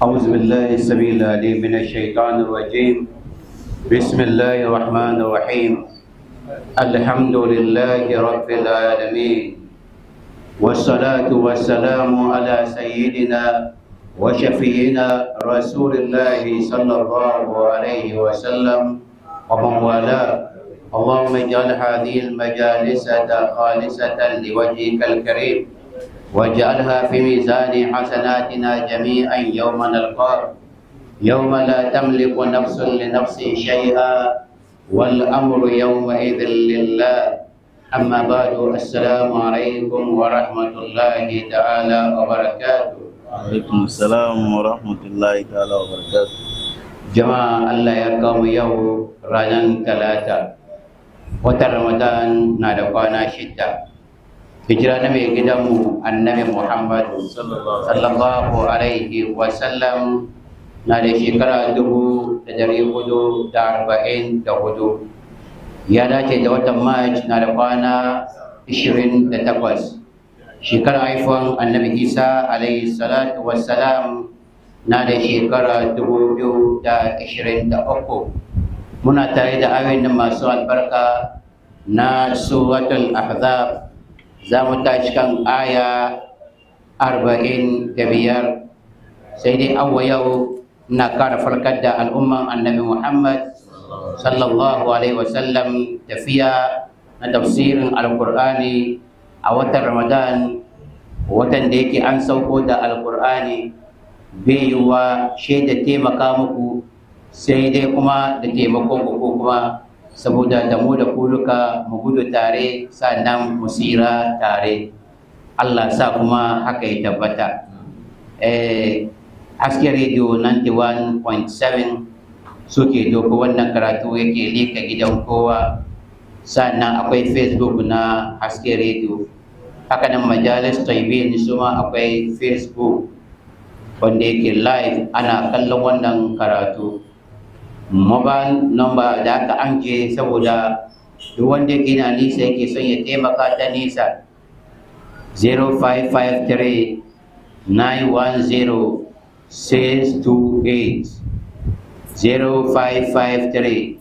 أعوذ بالله السميع العليم من الشيطان الرجيم بسم الله الرحمن الرحيم الحمد لله رب العالمين والصلاة والسلام على سيدنا وشفينا رسول الله صلى الله عليه وسلم ومن والاه اللهم اجعل هذه المجالس خالصة لوجهك الكريم واجعلها في ميزان حسناتنا جميعا يوم نلقاك يوم لا تملك نفس لنفس شيئا والأمر يومئذ لله أما بعد السلام عليكم ورحمة الله تعالى وبركاته alaikum salam wa rahmatullahi ta'ala wa barakatuh jama'a Allah ya kawo yau ranar talata watan ramadan na da kwana shida hijira na mai gidanmu annabi muhammad sallallahu alaihi wasallam na da shekara dubu da dari hudu da arba'in da hudu ya dace da watan march na da kwana ishirin da takwas shekarar haifon annabi isa alaihi salatu wassalam na da shekara dubu biyu da ishirin da uku muna tare da ayoyin masu albarka na suratul ahzab za mu tashi kan aya arba'in da biyar sai dai awa yau na kara farkar da al'umman annabi muhammad sallallahu alaihi wasallam tafiya na tafsirin alkur'ani a watan ramadan watan da yake an sauko da alkur'ani bai yiwuwa shaida taimaka muku sai dai kuma da taimakon ku ko kuma saboda da mu da kuluka mu gudu tare sannan mu tsira tare Allah sa kuma haka ya tabbata eh haske radio 91.7 suke doko wannan karatu yake leka gidan kowa sannan akwai facebook na haske radio haka nan majalis taibin su ma akwai facebook wanda yake live ana kallon wannan karatu mobile number da aka anje saboda duk wanda yake na nisa yake son ya taimaka ta nisa 0553 910 628 0553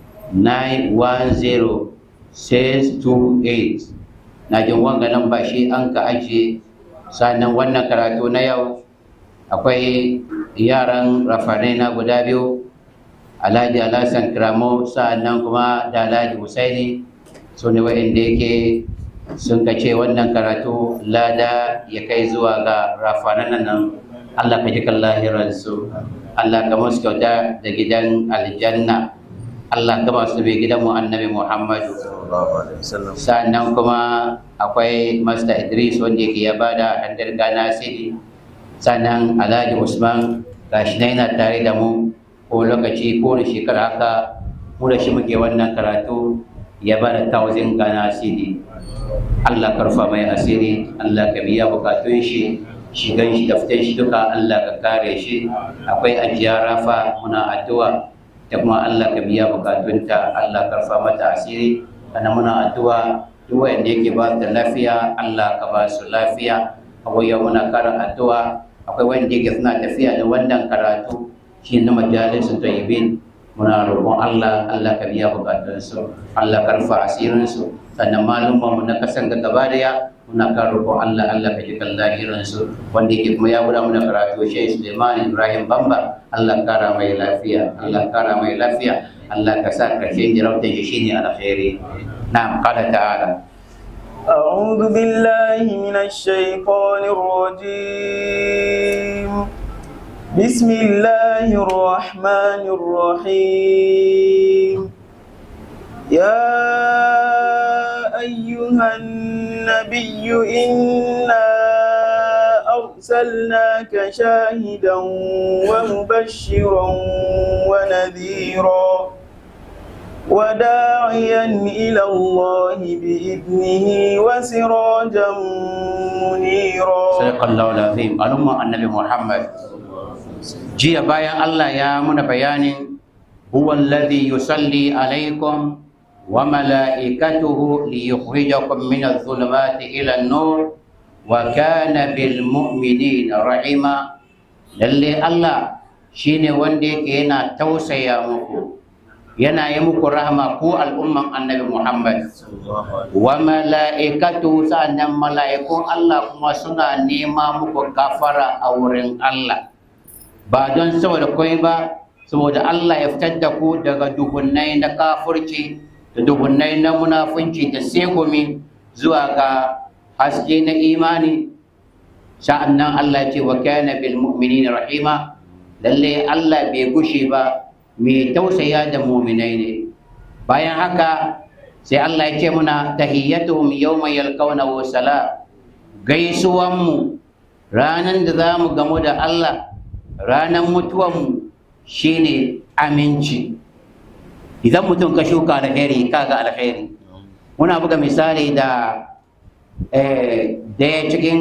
910 628 na jin wanga nan ba shi an ka ajiye sannan wannan karatu na yau akwai yaran rafanai na guda biyu alhaji alhassan kiramo sa'annan kuma da alhaji husaini su ne wa'inda yake sun kace wannan karatu lada ya kai zuwa ga rafanan nan allah ka ji kan lahiransu allah ka musu kyauta da gidan aljanna allah ka masu bai gidanmu annabi muhammadu sa'annan kuma akwai master idris wanda yake ya bada handar gana sidi sannan alhaji usman gashi na yana tare da mu ko lokaci ko da shekara haka mu da shi muke wannan karatu ya ba da thousand gana asiri Allah karfa mai asiri Allah ka biya bukatun shi shigan shi da fitan shi duka Allah ka kare shi akwai ajiya rafa muna addu'a da kuma Allah ka biya bukatunta Allah karfa mata asiri kana muna addu'a duk wanda yake ba da lafiya Allah ka ba su lafiya akwai yau muna karin addu'a akwai wanda yake suna tafiya da wannan karatu shi na majalisun tayyibin muna roƙon Allah Allah ka biya bukatunsu Allah ka rufa asirinsu sannan malumma mu na kasan ga gaba daya muna kan roƙon Allah Allah ka ji kan lahirinsu wanda yake kuma ya guda muna karatu shi Suleiman Ibrahim Bamba Allah kara mai lafiya Allah kara mai lafiya Allah ka sa karshen jarabtar shi shine alkhairi na'am qala ta'ala أعوذ بالله من الشيطان الرجيم بسم الله الرحمن الرحيم يا أيها النبي إنا أرسلناك شاهدا ومبشرا ونذيرا وداعيا إلى الله بإذنه وسراجا منيرا صدق الله العظيم al'umma annabi Muhammad jiya bayan Allah ya muna bayanin huwa alladhi yusalli alaikum wa malaikatuhu liyukhrijakum min adh-dhulumati ila an-nur wa kana bil mu'minina rahima lalle Allah shine wanda yake yana tausaya muku yana yi muku rahama ku al'umman annabi Muhammad wa mala'ikatu sa'annan mala'ikun Allah kuma suna nema muku gafara a wurin Allah ba don saboda koi ba saboda Allah ya fitar da ku daga duhunnai na kafurci da duhunnai na munafunci da segumi zuwa ga haske na imani sa'annan Allah ce wa kana bil mu'minina rahima lalle Allah bai gushe ba mai tausaya da mu'minai ne bayan haka sai Allah ya ce muna tahiyyatuhum yawma yalqawnahu salam gaisuwan mu ranan da za mu gamu da Allah ranan mutuwan mu shine aminci idan mutum ka shuka alheri kaga alheri muna buga misali da daya cikin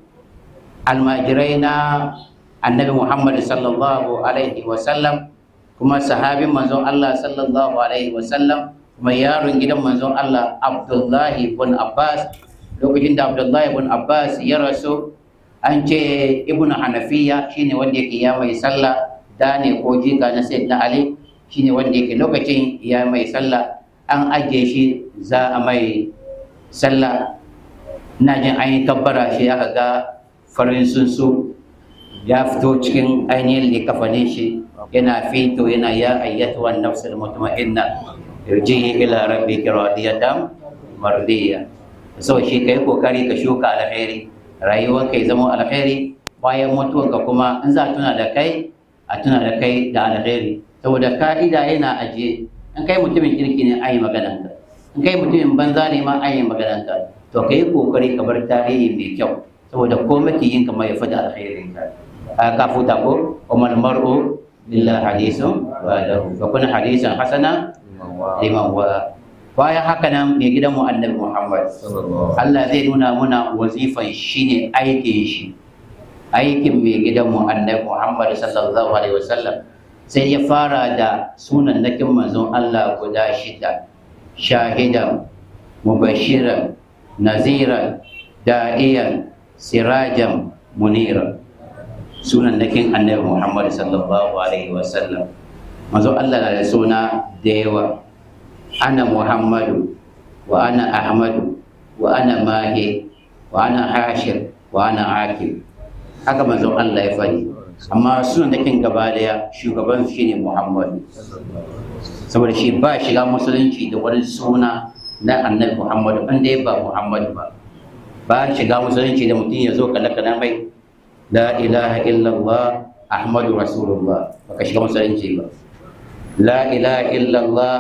almajirai na annabi muhammad sallallahu alaihi wasallam kuma sahabin manzon allah sallallahu alaihi wasallam kuma yaron gidan manzon allah abdullahi bin abbas lokacin da abdullahi bin abbas ya rasu an ce ibnu hanafiya shine wanda yake ya mai sallah da ne ko jika na sayyidina ali shine wanda yake lokacin ya mai sallah an ajiye shi za a mai sallah ina jin an yi kabbara shi aka ga farin sunsu ya fito cikin ainihin likafanin shi yana fito yana ya ayyatu wa nafsul mutma'inna irji ila rabbika radiyatan mardiya so shi kai kokari ka shuka alheri rayuwar kai zama alheri bayan mutuwanka kuma in za a tuna da kai a tuna da kai da alheri saboda ka'ida yana ajiye in kai mutumin kirki ne ayi maganarka in kai mutumin banza ne ma ayi maganarka to ka yi kokari ka bar tarihi mai kyau saboda ko makiyin ka mai fada alkhairin ka ka futa ko umar mar'u lillahi hadisun wa lahu fa kun hadisan hasana liman wa bayan haka nan mai gidan mu annabi Muhammad Allah zai nuna muna wazifan shine aikin shi aikin mai gidan mu annabi Muhammad sallallahu alaihi wasallam sai ya fara da sunan nakin manzon Allah guda shida shahidan mubashiran naziran da'iyan sirajan muniran sunan nakin annabi Muhammad sallallahu alaihi wasallam manzo Allah na da suna da yawa ana Muhammadu wa ana Ahmadu wa ana Mahi wa ana Hashir wa ana Akib haka manzo Allah ya faɗi amma sunan nakin gaba daya shugaban shi ne Muhammadu saboda shi ba shiga musulunci da wani suna na annabi Muhammadu an dai ba Muhammadu ba ba shiga musulunci da mutum ya zo kala kana mai la ilaha illallah Ahmadu Rasulullah baka shiga musulunci ba la ilaha illallah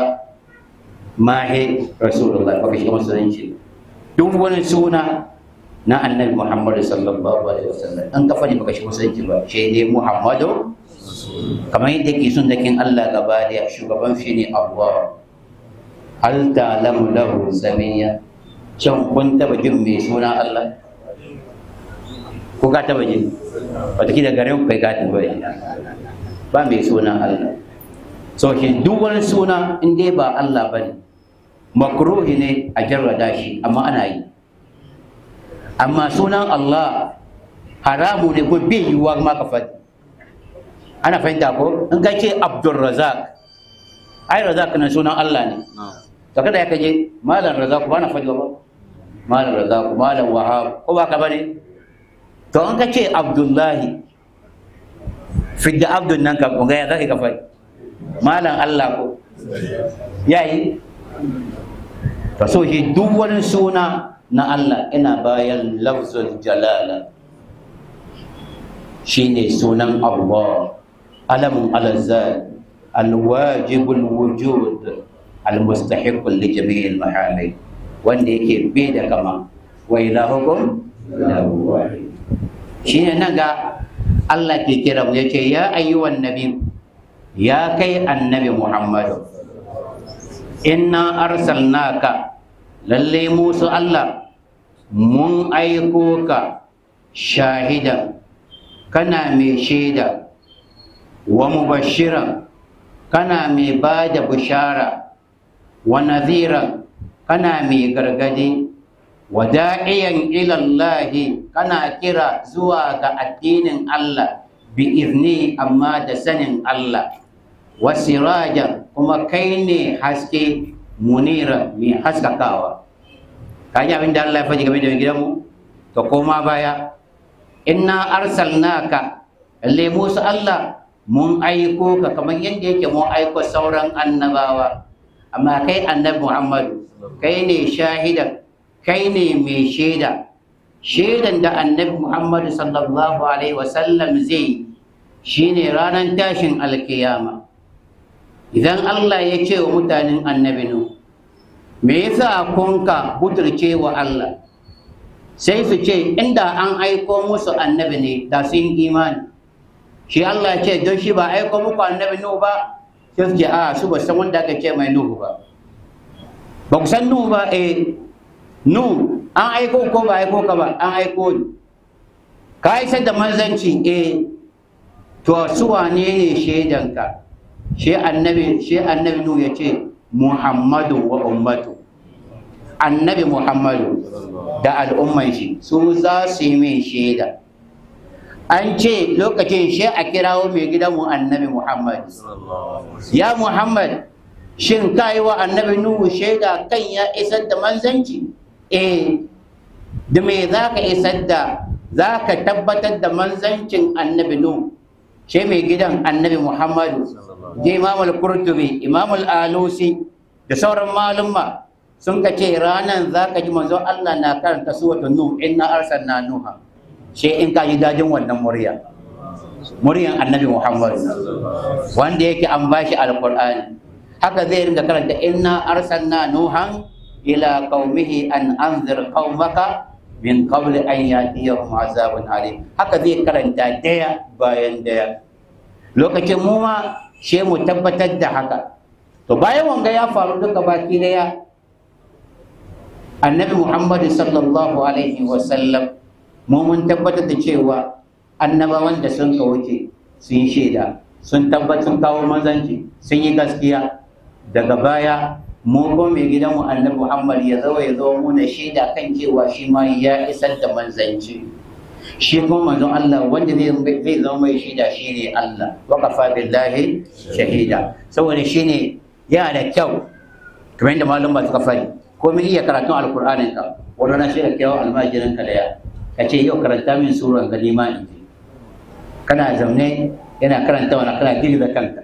mahi Rasulullah baka shiga musulunci ba duk wani suna na annabi Muhammadu sallallahu alaihi wasallam an ka fadi baka shiga musulunci ba shi ne Muhammadu kamar yadda ke sun dakin Allah gaba da shugaban shi ne Allah hal ta'lamu lahu samiyya can kun taba jin mai suna Allah ko ka taba jin wataƙila garin kai ka taba jin ba mai suna Allah so shi duk wani suna in dai ba Allah ba ne makruhi ne a jarrada shi amma ana yi amma sunan Allah haramu ne ko bai yiwuwa ma ka faɗi ana fahimta ko in ka ce Abdulrazak ai Razak na sunan Allah ne to kada ya kaje malam Razak ba na faɗi ba malam Razak malam Wahab ko ba ka bane to in ka ce Abdullahi fidda Abdul nan ka kunga ya zaka ka faɗi malam Allah ko yayi to so shi duk wani suna na Allah ina bayan lafzul jalala shine sunan Allah alamun alazad alwajibul wujud almustahiq li jami'il mahali wanda yake bai da kama wa ilahukum ilahu wahid shine nan ga Allah ke kira mu yace ya ayyuhan nabi ya kai annabi Muhammad inna arsalnaka lalle musu Allah mun aiko ka shahidan kana mai shaida wa mubashiran kana mai ba da bishara wa nadhiran kana mai gargadi wa da'iyan ilallahi kana kira zuwa ga addinin Allah bi izni amma da sanin Allah wa sirajan kuma kai ne haske munira mai haskakawa ka ji abin da Allah ya faɗi game da gidanmu ka koma baya inna arsalnaka lalle musu Allah mun aiko ka kamar yadda yake mun aiko sauran annabawa amma kai annabi Muhammadu kai ne shahidan kai ne mai shaida shaidan da annabi Muhammadu sallallahu alaihi wasallam zai shine ranar tashin alkiyama idan Allah ya ce wa mutanen annabi nu me yasa kun ka buturce wa Allah sai su ce inda an aiko musu annabi ne da sun imani shi Allah ya ce don shi ba aiko muku annabi nu ba sai su ce a su ba san wanda aka ce mai nuhu ba ba ku san nuhu ba eh nu an aiko ko ba aiko ka ba an aiko ni ka isar da manzanci eh to su wane ne shaidanka shi annabi shi annabi nu ya ce muhammadu wa ummatu annabi muhammadu da al'umman shi su za su yi min shaida an ce lokacin shi a kirawo mai gidanmu annabi muhammad ya muhammad shin ka yi wa annabi nuhu shaida kan ya isar da manzanci eh da me za ka isar da za ka tabbatar da manzancin annabi nuhu shi mai gidan annabi muhammadu je imam al-qurtubi imam al-alusi da sauran malumma sun ka ce ranan za ka ji manzo Allah na karanta suwatu nuh inna arsalna nuha shi in ka ji dajin wannan murya muryan annabi muhammad wanda yake an bashi alqur'ani haka zai ringa karanta inna arsalna nuhan ila qaumihi an anzir qaumaka min qabli an yatiyahum azabun alim haka zai karanta daya bayan daya lokacin mu ma she mu tabbatar da haka to bayan wanga ya faru duka baki daya annabi muhammad sallallahu alaihi wasallam mu mun tabbatar da cewa annabawan da sun ka wuce sun shaida sun tabbatar kawo manzanci sun yi gaskiya daga baya mu ko mai gidanmu annabi muhammad ya zo ya zo muna shaida kan cewa shi ma ya isar da manzanci shi kuma manzon Allah wanda zai zai zama mai shaida shine Allah wa kafa billahi shahida saboda shine yana da kyau kamar yadda malum ba suka fari ko mun iya karatun alqur'anin ka wanda na shi da kyau almajirin ka da ya kace yau karanta min suran galima in ji kana zaune yana karanta wani kana girgiza kanka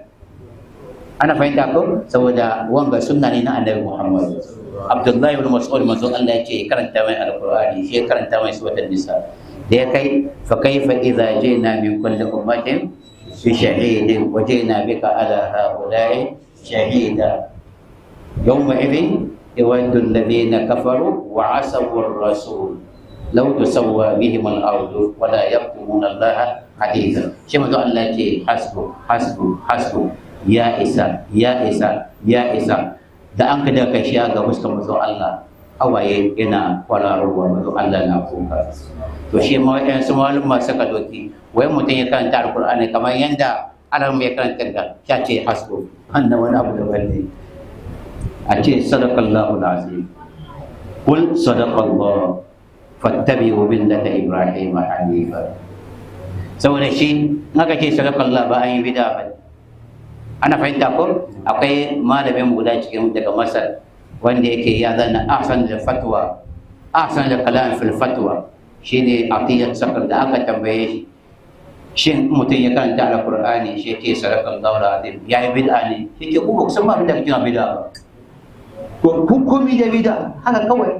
ana fahimta ko saboda wanga sunna ne na annabi Muhammad Abdullahi ibn Mas'ud manzon Allah yake karanta mai alqur'ani shi karanta mai suratul nisa da ya kai fa kaifa idza jina min kulli ummatin bi shahidin wa jina bika ala haula'i shahida yawma idhin yawaddu alladhina kafaru wa asawu ar-rasul law tusawwa bihim al-ardu wa la yaktumuna Allah haditha shi manzo Allah ce hasbu hasbu hasbu ya isa ya isa ya isa da an ka daga shi ga fuskar manzo Allah hawaye yana kwararowa manzo Allah na kuka to shi ma wayan su malum suka doki wai mutum ya karanta alqur'ani kamar yanda alam ya karanta da ya ce hasbu annan wani abu da wanne a ce sadaqallahu alazim qul sadaqallahu fattabi'u millata ibrahima hanifa saboda shi aka ce sadaqallahu ba an yi bid'a ba ana fahimta ko akwai malamin guda cikin daga masar wanda yake ya zanna ahsan da fatwa ahsan da kalam fil fatwa shine aqiyat sakar da aka tambaye shi shin mutum ya karanta alqur'ani shi yake sadakan daura azim ya yi bid'a ne shi ke kuma kusan ba abin da kake bid'a ba ko hukumi da bid'a haka kawai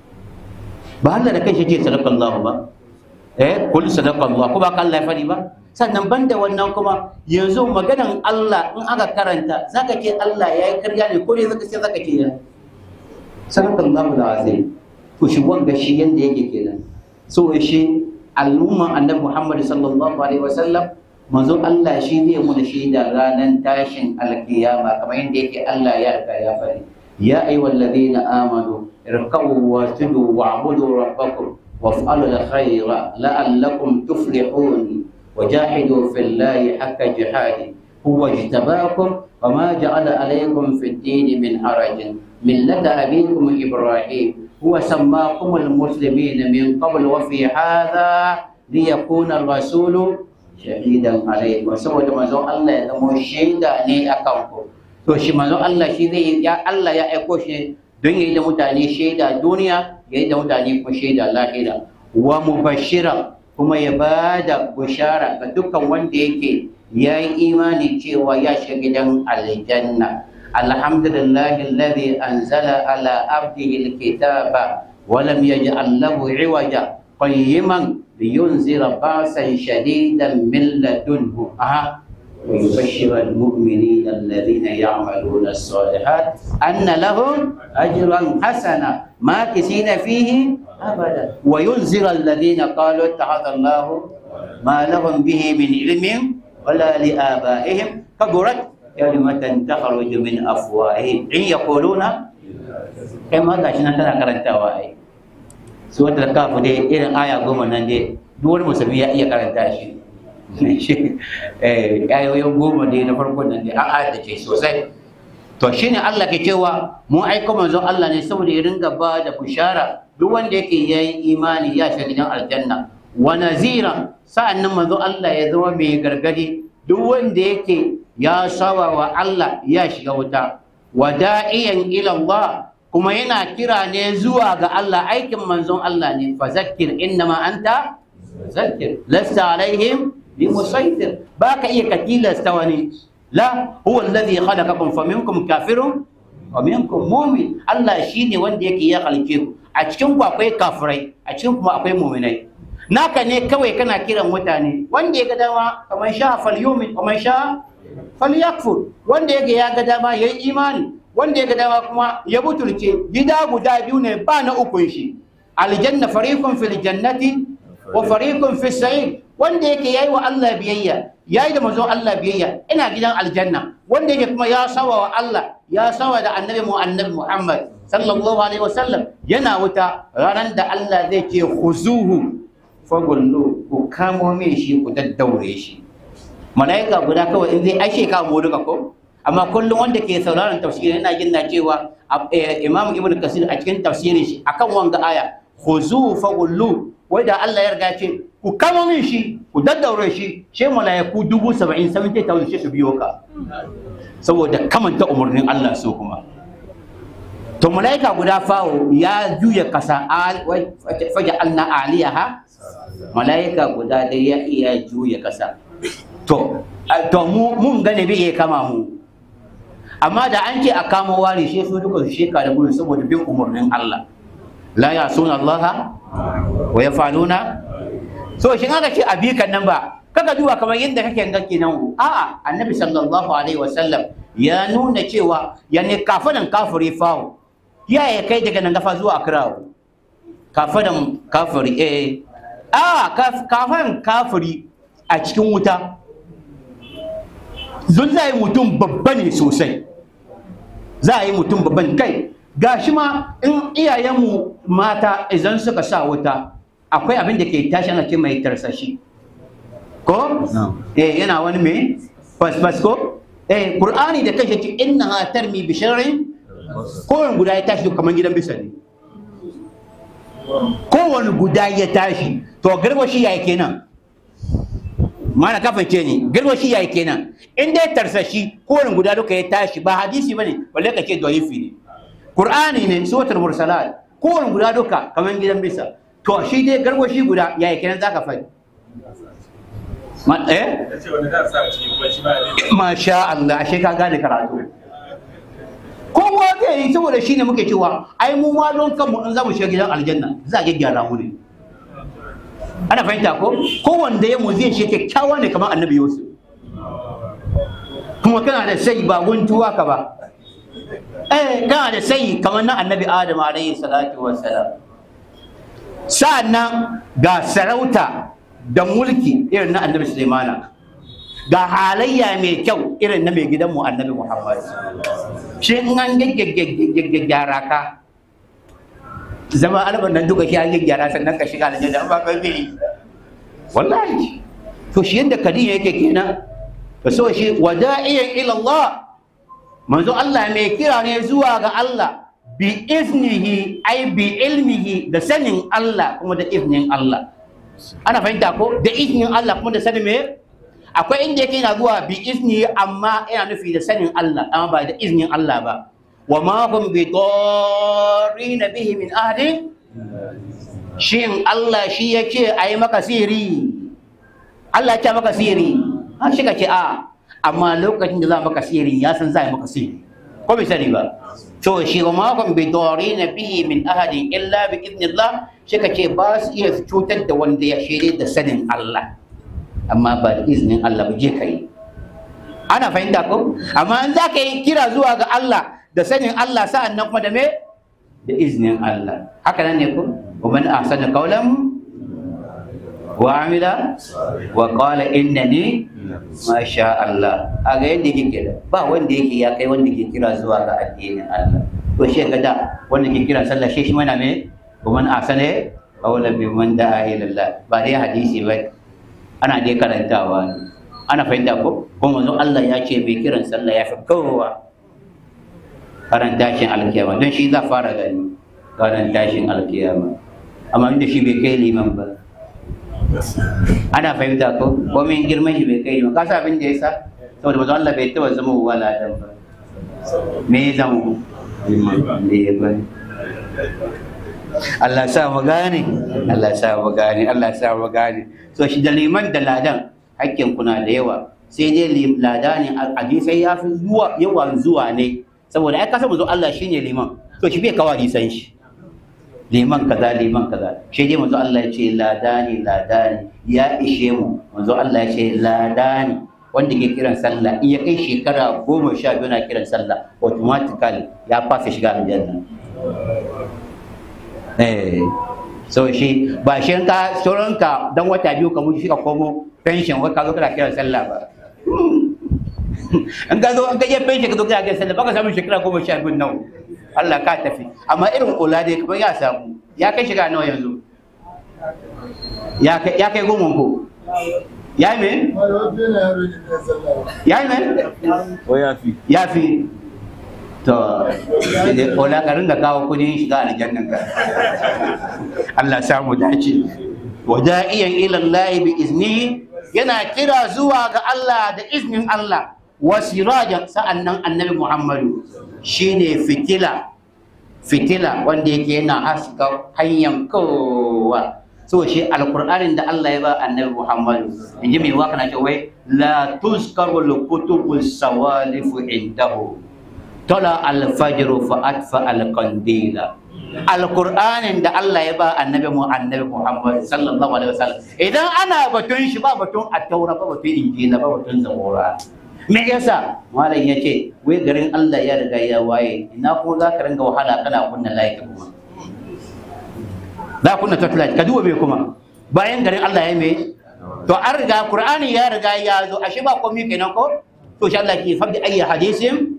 ba Allah da kai shi yake sadakan daura ba eh kul sadakan Allah ko ba Allah ya fadi ba sannan banda wannan kuma yanzu maganan Allah in aka karanta zaka ce Allah ya yi karya ne ko ne zaka ce zaka ce ya sallallahu alaihi to shi wanga shi yanda yake kenan so shi al'umman annabi Muhammad sallallahu alaihi wasallam manzo Allah shi zai mu da shaida ranar tashin alkiyama kamar yanda yake Allah ya riga ya fari ya ayyuhallazina amanu irkabu wa tudu wa'budu rabbakum waf'alu alkhayra la'allakum tuflihun وجاهدوا في الله حق جهاده هو اجتباكم وما جعل عليكم في الدين من حرج ملة أبيكم إبراهيم هو سماكم المسلمين من قبل وفي هذا ليكون الرسول shahidan alaikum saboda manzon Allah ya zama shaida ne akan ku to shi manzon Allah shi zai ya Allah ya aiko shi don yayi da mutane shaida duniya yayi da mutane ko shaida lahira wa mubashshira kuma ya bada bushara ga dukkan wanda yake yayi imani cewa ya shiga gidan aljanna alhamdulillahi alladhi anzala ala abdihi alkitaba wa lam yaj'al lahu iwaja qayyiman liyunzira ba'san shadidan min ladunhu aha ويبشر المؤمنين الذين يعملون الصالحات أن لهم أجرا حسنا ماكثين فيه أبدا وينذر الذين قالوا اتخذ الله ما لهم به من علم ولا لآبائهم كبرت كلمة تخرج من أفواههم إن يقولون كما قاشنا تنا كرنتا واي سورة الكهف دي إلى آية قوم نندي دول مسلمية إيه كرنتا شيء ayoyin goma ne na farkon nan da an ce sosai to shine Allah ke cewa mu aiko manzon Allah ne saboda ya ringa ba da bushara duk wanda yake yayi imani ya shiga gidan aljanna wa nazira sa'annan manzon Allah ya zama mai gargadi duk wanda yake ya sawa wa Allah ya shiga wuta wa da'iyan ila Allah kuma yana kira ne zuwa ga Allah aikin manzon Allah ne fa zakkir innama anta zakkir lasta alaihim بمسيطر باك إيه كتيلة استواني لا هو الذي خلقكم فمنكم كافر ومنكم مؤمن الله شيني وندي يكي يا خلقكم أتشكم أكوي كافري أتشكم أكوي مؤمني naka ne kawai kana kiran mutane wanda ya ga dama kamar sha falyumin kamar sha falyakfur wanda yake ya ga dama yayi imani wanda ya ga dama kuma ya butulce gida guda biyu ne ba na ukun shi aljanna fariqun fil jannati wa fariqun fis sa'id wanda yake yayi wa Allah biyayya yayi da manzon Allah biyayya ina gidan aljanna wanda yake kuma ya sawa wa Allah ya sawa da annabi mu annabi Muhammad sallallahu alaihi wasallam yana wuta ranar da Allah zai ce khuzuhu fagullu ku kamo min shi ku daddaure shi malaika guda kawai in zai ashe ka mu duka ko amma kullum wanda ke sauraron tafsiri yana jin na cewa Imam Ibn Kasir a cikin tafsirin shi akan wanga aya khuzuhu fagullu wai da Allah ya riga ce ku kama min shi ku daddaure shi shi mala'iku dubu saba'in seventy thousand shi su biyo ka saboda kamanta umarnin Allah so kuma to mala'ika guda fawo ya juya kasa faja alna aliyaha mala'ika guda da ya iya juya kasa to to mu mun gane bai iya kama mu amma da an ce a kama ware shi su duka su sheka da gudu saboda bin umarnin Allah la ya suna Allah wa ya faluna so shi aka ce a bikan nan ba kaga duba kamar yadda kake gake nan a'a annabi sallallahu alaihi wasallam ya nuna cewa yani kafadan kafiri fawo ya ya kai daga nan gafa zuwa kirawo kafadan kafiri eh a kafan kafiri a cikin wuta zun za yi mutum babba ne sosai za a yi mutum babban kai gashi ma in iyayenmu mata idan suka sa wuta akwai abin da ke tashi ana ce mai tarsashi ko eh yana wani me fasfas ko eh qur'ani da kanshi ce inna tarmi bi sharrin kowane guda ya tashi kamar gidan bisa ne kowane guda ya tashi to garwashi yayi kenan mana kafance ne garwashi yayi kenan in dai tarsashi kowane guda duka ya tashi ba hadisi bane balle ka ce da'ifi ne qur'ani ne suratul mursalat kowane guda duka kamar gidan bisa to shi dai garwashi guda yayi kenan zaka faɗi ma eh masha Allah ashe ka gane karatu kowa zai yi saboda shi ne muke cewa ai mu ma don kanmu in za mu shiga gidan aljanna za a gyaggyara mu ne ana fahimta ko kowanne ya mu zai shi kyakkyawa ne kamar annabi yusuf kuma kana da sai ba guntuwa ka ba eh kana da sai kamar na annabi adam alayhi salatu wassalam sa'annan ga sarauta da mulki irin na annabi sulaimana ga halayya mai kyau irin na mai gidanmu annabi muhammad shi in an gyaggyara ka zama alban nan duka shi an gyaggyara sannan ka shiga aljanna ba ka bi wallahi to shi yadda kadiya yake kenan to so shi wada'iyan ila Allah manzo Allah mai kira ne zuwa ga Allah bi iznihi ai bi ilmihi da sanin Allah kuma da iznin Allah ana fahimta ko da iznin Allah kuma da sanin me akwai inda yake yana zuwa bi izni amma yana nufi da sanin Allah amma ba da iznin Allah ba wa ma hum bi darrin bihi min ahadin shin Allah shi yake ayi maka siri Allah ya maka siri har shi ka ce a amma lokacin da za maka siri ya san za maka siri ko bai sani ba to shi wa ma hum bi darrin bihi min ahadin illa bi idnillah shi ka ce ba su iya cutar da wanda ya shirye da sanin Allah amma ba da izinin Allah ba je ka yi ana fahimta ko amma in za ka yi kira zuwa ga Allah da sanin Allah sa'an nan kuma da me da izinin Allah haka nan ne ko wa man ahsana qawlan wa amila wa qala innani ma sha Allah aga yadda yake kira ba wanda yake ya kai wanda ke kira zuwa ga addinin Allah to shi ga da wanda ke kira sallah shi shi mana me wa man ahsana qawlan bi man da'a ila Allah ba dai hadisi ba ana dai karantawa ne ana fahimta ko kuma manzo Allah ya ce mai kiran sallah ya fi kowa karan tashin alkiyama don shi za fara gani karan tashin alkiyama amma inda shi bai kai liman ba ana fahimta ko ko min girman shi bai kai liman kasa abin da ya sa saboda manzo Allah bai taba zama wala dan ba me ya zama liman da ya bani Allah sa mu gane Allah sa mu gane Allah sa mu gane so shi da liman da ladan hakkin kuna da yawa sai dai lada ne hadisai ya fi zuwa yawan zuwa ne saboda ai kasa manzo Allah shine liman to shi bai kawo hadisan shi liman kaza liman kaza shi dai manzo Allah ya ce lada ne lada ne ya ishe mu manzo Allah ya ce lada ne wanda ke kiran sallah in ya kai shekara goma sha biyu na kiran sallah automatically ya fasa shiga aljanna eh so shi ba shi ka sauranka dan wata biyu ka mutu shi ka komo pension wai ka zo kana kiran sallah ba in ka zo in ka je pension ka zo kana kiran sallah baka samu shekara goma sha biyu nawa Allah ka tafi amma irin kula dai kamar ya samu ya kai shiga nawa yanzu ya kai ya kai goma ko ya yi me ya yi me Ko ya fi? ya fi to da kola ka ringa kawo kudin shiga aljannan ka Allah samu dace wa da'iyan ila Allah bi iznihi yana kira zuwa ga Allah da iznin Allah wa sirajan sa'annan annabi Muhammadu shine fitila fitila wanda yake yana haska hanyar kowa so shi alkur'anin da Allah ya ba annabi Muhammadu inji mai waka na ce wai la tuzkaru al-kutubu sawalifu indahu tola alfajiru fa atfa alqandila alqur'anin da Allah ya ba annabi mu annabi Muhammad sallallahu alaihi wasallam idan ana batun shi ba batun at-taura ba batun injila ba batun zabura me yasa malam yace wai garin Allah ya riga ya waye ina kuma za ka ringa wahala kana kunna layi kuma za kunna torchlight ka duba me kuma bayan garin Allah ya me to an riga qur'ani ya riga ya zo ashe ba komai kenan ko to shi Allah ke fadi ayi hadisin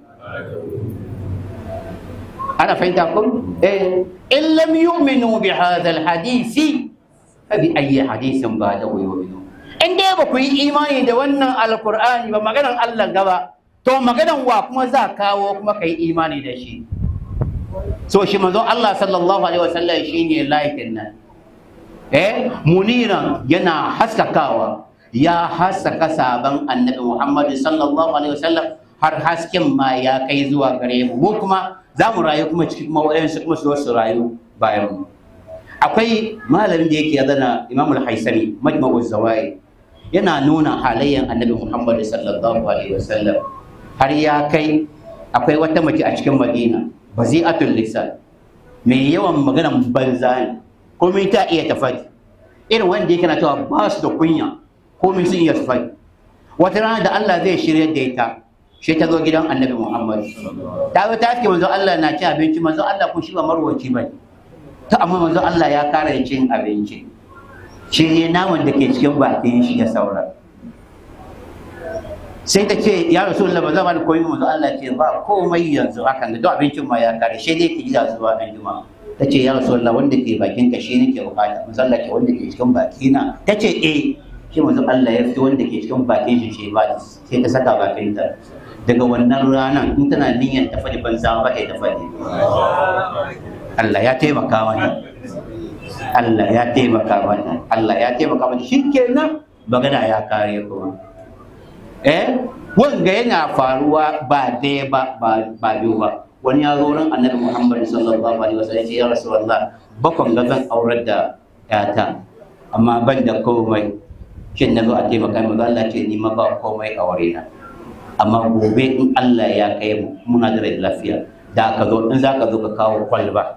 أنا فهمتكم؟ إيه إن لم يؤمنوا بهذا الحديث فبأي حديث بعده يؤمنون إن دي بكو إيماني da wannan alqur'ani ba maganan Allah gaba to maganan wa kuma za kawo kuma kai imani da shi so shi manzo Allah sallallahu alaihi wasallam shine laikin nan eh muniran yana haskakawa ya haskaka saban annabi Muhammad sallallahu alaihi wasallam har hasken ma ya kai zuwa gare mu mu kuma za mu rayu kuma cikin kuma waɗansu kuma su su rayu bayan mu akwai malamin da yake zana imam al-haisami majma'u zawai yana nuna halayen annabi muhammad sallallahu alaihi wasallam har ya kai akwai wata mace a cikin madina bazi'atul lisan mai yawan maganan banza ne komai ta iya tafari irin wanda yake na cewa ba su da kunya komai sun iya tafari wata rana da Allah zai shirya da ita shi ta zo gidan annabi Muhammad ta zo ta ce manzo Allah na cin abinci manzo Allah kun shi ba marwaci ba ta amma manzo Allah ya kara cin abinci shi ne naman da ke cikin bakin shi ya saura sai ta ce ya rasulullah ba zama da koyi manzo Allah ce ba komai yanzu hakan da duk abincin ma ya kare shi dai ki ji zuwa an juma ta ce ya rasulullah wanda ke bakin ka shi nake bukata manzo Allah ke wanda ke cikin bakina ta ce eh shi manzo Allah ya fito wanda ke cikin bakin shi shi ba sai ta saka bakin ta daga wannan ranar in tana niyyar ta faɗi banza ba ta faɗi Allah ya taimaka mana Allah ya taimaka mana Allah ya taimaka mana shikenan magana ya kare kuma eh wanga yana faruwa ba daya ba ba ba biyu ba wani ya zo ran annabi Muhammad sallallahu alaihi wasallam ya ce ya rasulullah bakon ga zan aurar da yata amma ban da komai shin na zo a taimaka mu Allah ce ni ma ba komai a wuri na amma gobe in Allah ya kai mu muna da rai lafiya da ka zo in za ka zo ka kawo kwalba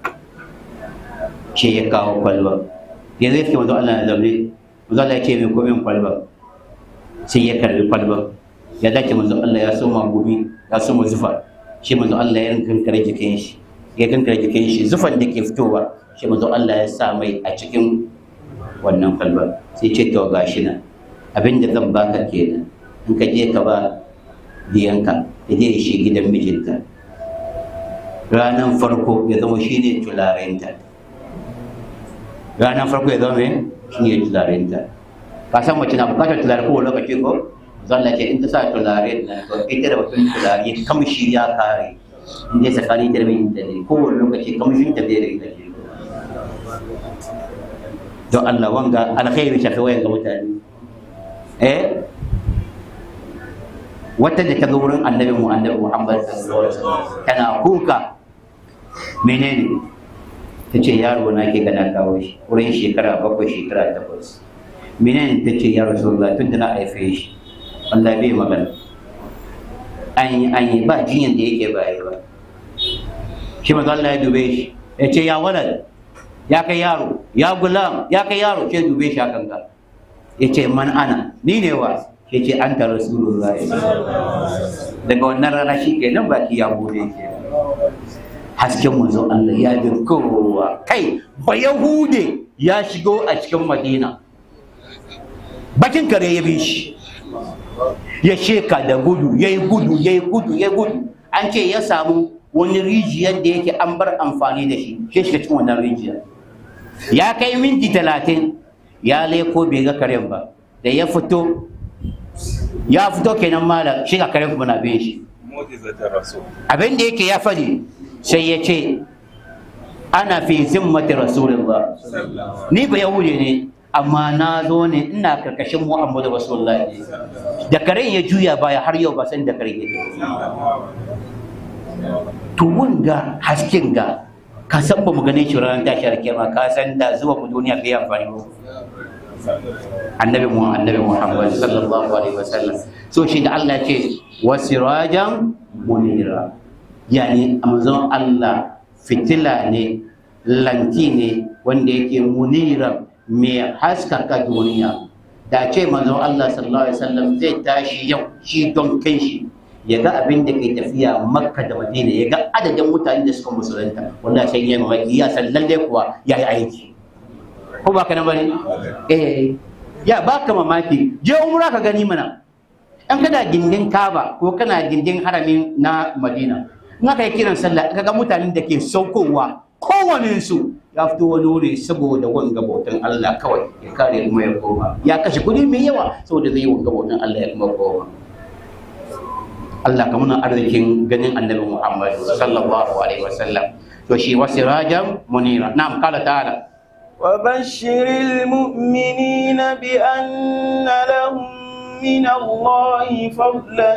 ce ya kawo kwalba ya zai fi wanzu Allah na zaune wanzu Allah ya ce mai komin kwalba sai ya karbi kwalba ya dace manzo Allah ya soma gumi ya soma zufa shi manzo Allah ya kankare jikin shi ya kankare jikin shi zufan da ke fitowa shi manzo Allah ya sa mai a cikin wannan kwalba sai ce to gashi nan abin da zan baka kenan in ka je ka ba diyanka ya je shi gidan mijinta ranar farko ya zama shi ne tularenta ranar farko ya zama shi ne tularenta ka san mace na bukatar tulare kowane lokaci ko zalla ce in ta sa tulare na to ita da batun tulare kamshi ya kare in dai tsakani da mijinta ne kowane lokaci kamshin ta bai da ita ce don Allah wanga alkhairi shafi wayan ga mutane eh wata da ta zo wurin annabi mu annabi Muhammad sallallahu alaihi wasallam tana kuka menene ta ce yaro na ke gana kawo shi wurin shekara bakwai shekara takwas menene ta ce ya rasulullah tun da na haife shi Allah bai magana an yi an yi ba jinyan da yake ba yi ba shi maza Allah ya dube shi ya ce ya walad ya kai yaro ya gulam ya kai yaro ce dube shi akan ka ya ce man ana ni ne wa ya ce an ta rasulullah daga wannan rana shi ke nan baki ya bude ke hasken manzon Allah ya bi kowa kai ba yahude ya shigo a cikin madina bakin kare ya bi shi ya sheka da gudu ya yi gudu ya yi gudu ya yi gudu an ce ya samu wani rijiyar da yake an bar amfani da shi shi shiga cikin wannan rijiyar ya kai minti talatin ya leko bai ga karen ba da ya fito ya fito kenan malam shi ga karen kuma na bin shi abin da yake ya faɗi sai ya ce ana fi zimmati rasulullah ni ba yahude ne amma na zo ne ina karkashin muhammadu rasulullah ne da karen ya juya baya har yau ba san da karen ya to wanga hasken ga ka san ba mu gane shi ranar tashar kiyama ka san da zuwa mu duniya bai amfani ba annabi mu annabi muhammad sallallahu alaihi wasallam so shi da Allah ce wasirajan munira yani amazon Allah fitila ne lanti ne wanda yake munira mai haskaka duniya da ce manzon Allah sallallahu alaihi wasallam zai tashi yau shi don kai shi ya ga abin da ke tafiya makka da madina ya ga adadin mutane da suka musulunta wanda sai ya mamaki ya san lalle kuwa ya yi aiki ko ba ka na bane eh ya ba ka mamaki je umra ka gani mana an kana gindin kaba ko kana gindin haramin na madina in aka yi kiran sallah ka ga mutanen da ke saukowa kowane su ya fito wani wuri saboda wanga bautan Allah kawai ya kare kuma ya koma ya kashe kuɗi mai yawa saboda zai yi wanga bautan Allah ya kuma koma Allah ka muna arzikin ganin annabi Muhammad sallallahu alaihi wasallam to shi wasirajan munira na'am kala ta'ala وبشر المؤمنين بأن لهم من الله فضلا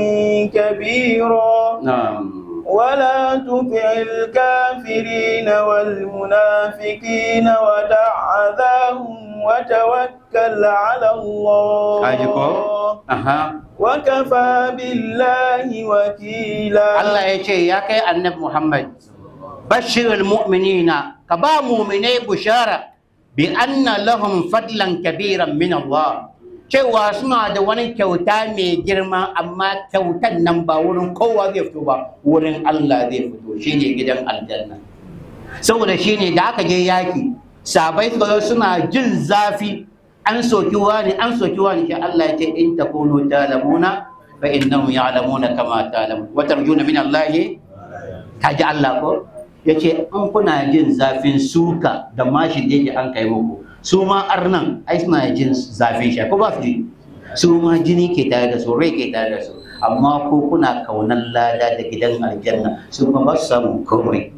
كبيرا na'am ولا تطع الكافرين والمنافقين ودع أذاهم وتوكل على الله kaji ko aha وكفى بالله وكيلا Allah ya ce ya kai annabi Muhammad bashirul mu'minina ka ba mu'minai bushara bi anna lahum fadlan kabiran min Allah cewa suna da wani kyauta mai girma amma kyautan nan ba wurin kowa zai fito ba wurin Allah zai fito shine gidan aljanna saboda shine da aka je yaki sabai suka zo suna jin zafi an soki wani an soki wani shi Allah ya ce in takunu talamuna fa innahum ya'lamuna kama ta'lamun wa tarjuna min Allah kaji Allah ko yace an kuna jin zafin suka da mashin da yake an kai muku su ma arnan ai suna jin zafin shi ko ba su ji su ma jini ke tare da su rai ke tare da su amma ko kuna kaunan lada da gidan aljanna su kuma ba su samu komai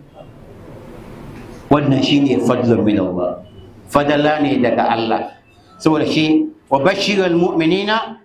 wannan shine fadlun min Allah fadala ne daga Allah saboda shi wa bashirul mu'minina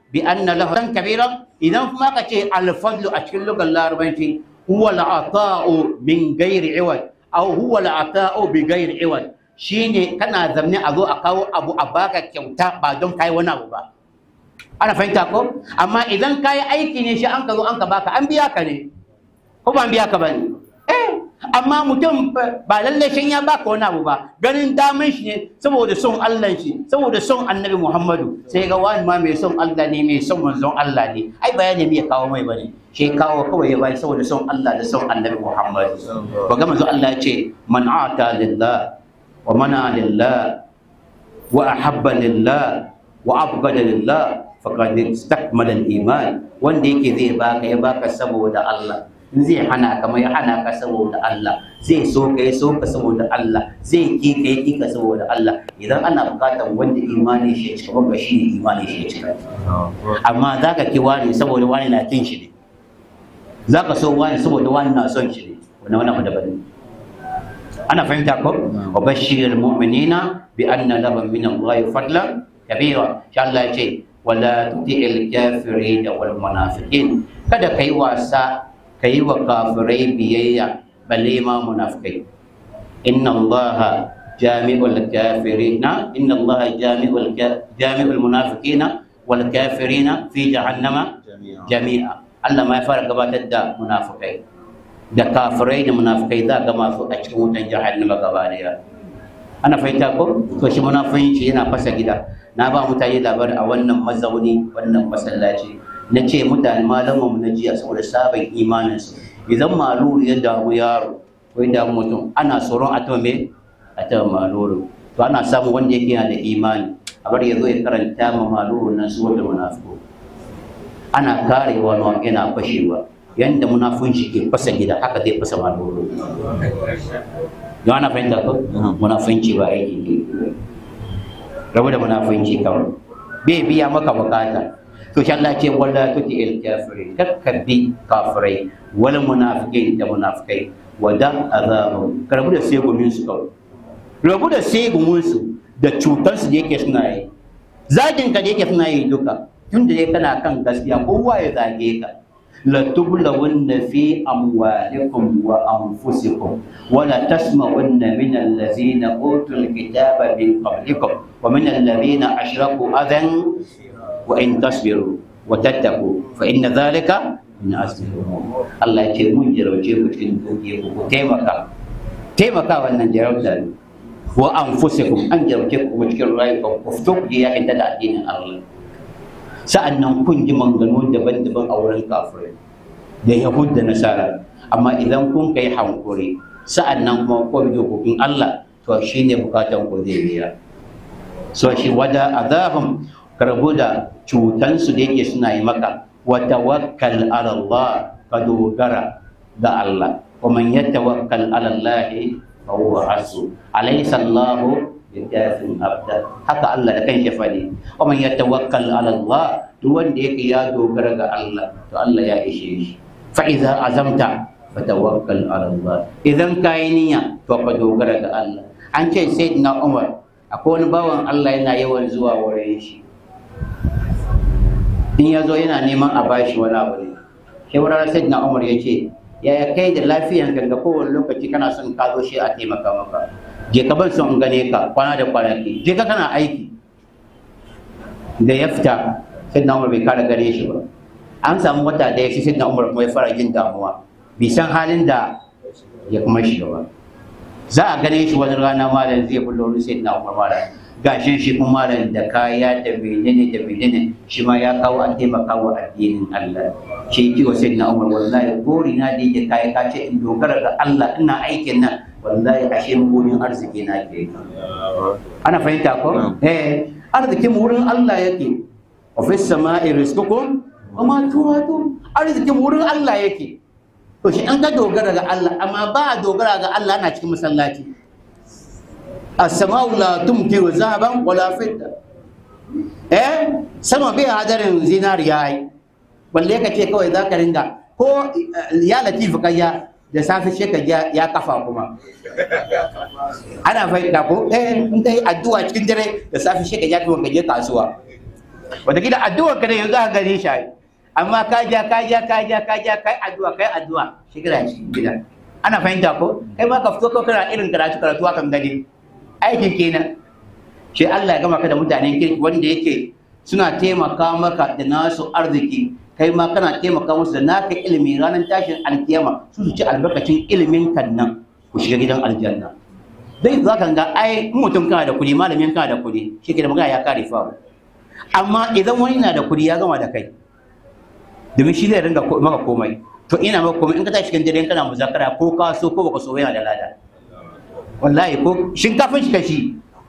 bi anna lahu dan kabira idan kuma ka ce al-fadlu a cikin lugar larabanci huwa al-ata'u min ghairi iwad aw huwa al-ata'u bi ghairi iwad shine kana zamne a zo a kawo abu a baka kyauta ba don kai wani abu ba ana fahimta ko amma idan kayi aiki ne shi an ka zo an ka baka an biya ka ne ko ba an biya ka ba ne eh amma mutum ba lallai shan ya baka wani abu ba ganin daman shi ne saboda son Allah shi saboda son annabi Muhammadu sai ga wani ma mai son Allah ne mai son manzon Allah ne ai bayani me ya kawo mai bane shi kawo kawai ya bai saboda son Allah da son annabi Muhammadu ba ga manzon Allah ya ce man ata lillah wa mana lillah wa ahabba lillah wa abghada lillah faqad istakmala al-iman wanda yake zai baka ya baka saboda Allah in zai hana ka mai hana ka saboda Allah zai so ka ya so ka saboda Allah zai ki ka ya ki ka saboda Allah idan ana bukatar wanda imani shi ya cika ba shi ne imani shi ya cika amma za ka ki wani saboda wani na kin shi ne za ka so wani saboda wani na son shi ne wannan wani abu daban ne ana fahimta ko wa bashirul mu'minina bi anna lahum min Allah fadlan kabira sha Allah ya ce wala tuti'il kafirin wal munafiqin kada kai wasa kai wa kafirai biyayya balle ma munafikai inna allaha jami'ul kafirina inna allaha jami'ul jami'ul munafiqina wal kafirina fi jahannama jami'a Allah ma ya fara gabatar da munafikai da kafirai da munafikai za ga masu a cikin wutan jahannama gaba daya ana fahimta ko to shi munafinci yana fasa gida na ba mutane labari a wannan mazauni wannan masallaci na ce mutane malaman na jiya saboda sabon imaninsu idan maluru ya damu yaro ko ya damu mutum ana tsoron a tawa me a tawa maluru to ana samun wanda yake yana da imani a bar ya zo ya karanta ma maluru nan su wanda munafiko ana karewa na yana fashewa yanda munafunci ke fasa gida haka zai fasa maluru yau ana fahimta ko munafunci ba aiki ke rabu da munafunci kawai bai biya maka bukata to shi Allah ce wala tuti il kafiri kakkabi kafirai wal munafiqin da munafikai wada azabu karabu da sai gumin su kawai rabu da sai gumin su da cutar su da yake suna yi zagin ka da yake suna yi duka tun da dai kana kan gaskiya kowa ya zage ka لتبلون في أموالكم وأنفسكم ولا تسمعن من الذين أوتوا الكتاب من قبلكم ومن الذين أشركوا أذى وإن تصبروا وتتقوا فإن ذلك من عزم الأمور الله يجي من جروجي وتكن توجيه تيمكا تيمكا وأن جروجا وأنفسكم أن جروجيكم وتكن رأيكم وفتوك يا عند الدين الله sa'an nan kun ji manganu daban-daban a wurin kafirai da yahud da nasara amma idan kun kai hankuri sa'an nan kuma kun bi dokokin Allah to shi ne bukatan ku zai biya so shi wada azabam karbu da cutansu da yake suna yi maka wa tawakkal ala Allah ka dogara ga Allah wa man yatawakkal ala Allah fa huwa hasbu alaysa Allahu bikafin abda haka Allah da kanshi fadi wa man yatawakkal ala Allah duk wanda yake ya dogara ga Allah to Allah ya ishe shi fa idza azamta fatawakkal ala Allah idan kai niyya to ka dogara ga Allah an ce sayyidina Umar akwai wani bawan Allah yana yawan zuwa wurin shi in ya zo yana neman a bashi wani abu ne sai wurin sayyidina Umar ya ce yaya kai da lafiyan ka ga kowane lokaci kana son ka zo shi a taimaka maka je ka ban son gane ka kwana da kwanaki je ka kana aiki da ya fita sai na umar bai kara gane shi ba an samu wata da ya shi sai na umar kuma ya fara jin damuwa bai san halin da ya kuma shiga ba za a gane shi wani rana malam zai bullo sai na umar malam gashin shi kuma malam da kaya da menene da menene shi ma ya kawo a taimaka wa addinin Allah shi ki wa sai na umar wallahi gori na da yake kaya ka ce in dogara ga Allah ina aikin nan wallahi ashe gonin arziki na ke ana fahimta ko eh arzikin wurin Allah yake wa fis sama'i rizqukum wa ma tu'adun arzikin wurin Allah yake to shi an ga dogara ga Allah amma ba dogara ga Allah ana cikin masallaci as-sama'u la tumkiru zahaban wala fidda eh sama bai hadarin zinariya ai balle ka ce kawai zaka ringa ko ya latifu kayya da safe shi ka ya kafa kuma ana fahimta ko eh in kai addu'a cikin dare da safe shi ka ya tuwon ka je kasuwa wataƙila addu'ar ka da yanzu aka gare shi ai. amma ka ja ka ja ka ja ka ja kai addu'a kai addu'a shigira cikin gida ana fahimta ko kai ma ka fito ko kana irin karatu karatu akan gani aikin kenan shi Allah ya gama ka da mutanen kirki wanda yake suna taimaka maka da nasu arziki kai ma kana taimaka musu da naka ilimi ranar tashin alkiyama su su ci albarkacin ilimin kan nan ku shiga gidan aljanna dai za ka ga ai in mutum kana da kuɗi malamin kana da kuɗi shi ke da magana ya kare fa amma idan wani na da kuɗi ya gama da kai domin shi zai ringa ko- maka komai to ina maka komai in ka tashi cikin dare in kana muzakara ko ka so ko baka so yana da lada wallahi ko shinkafin shi kashi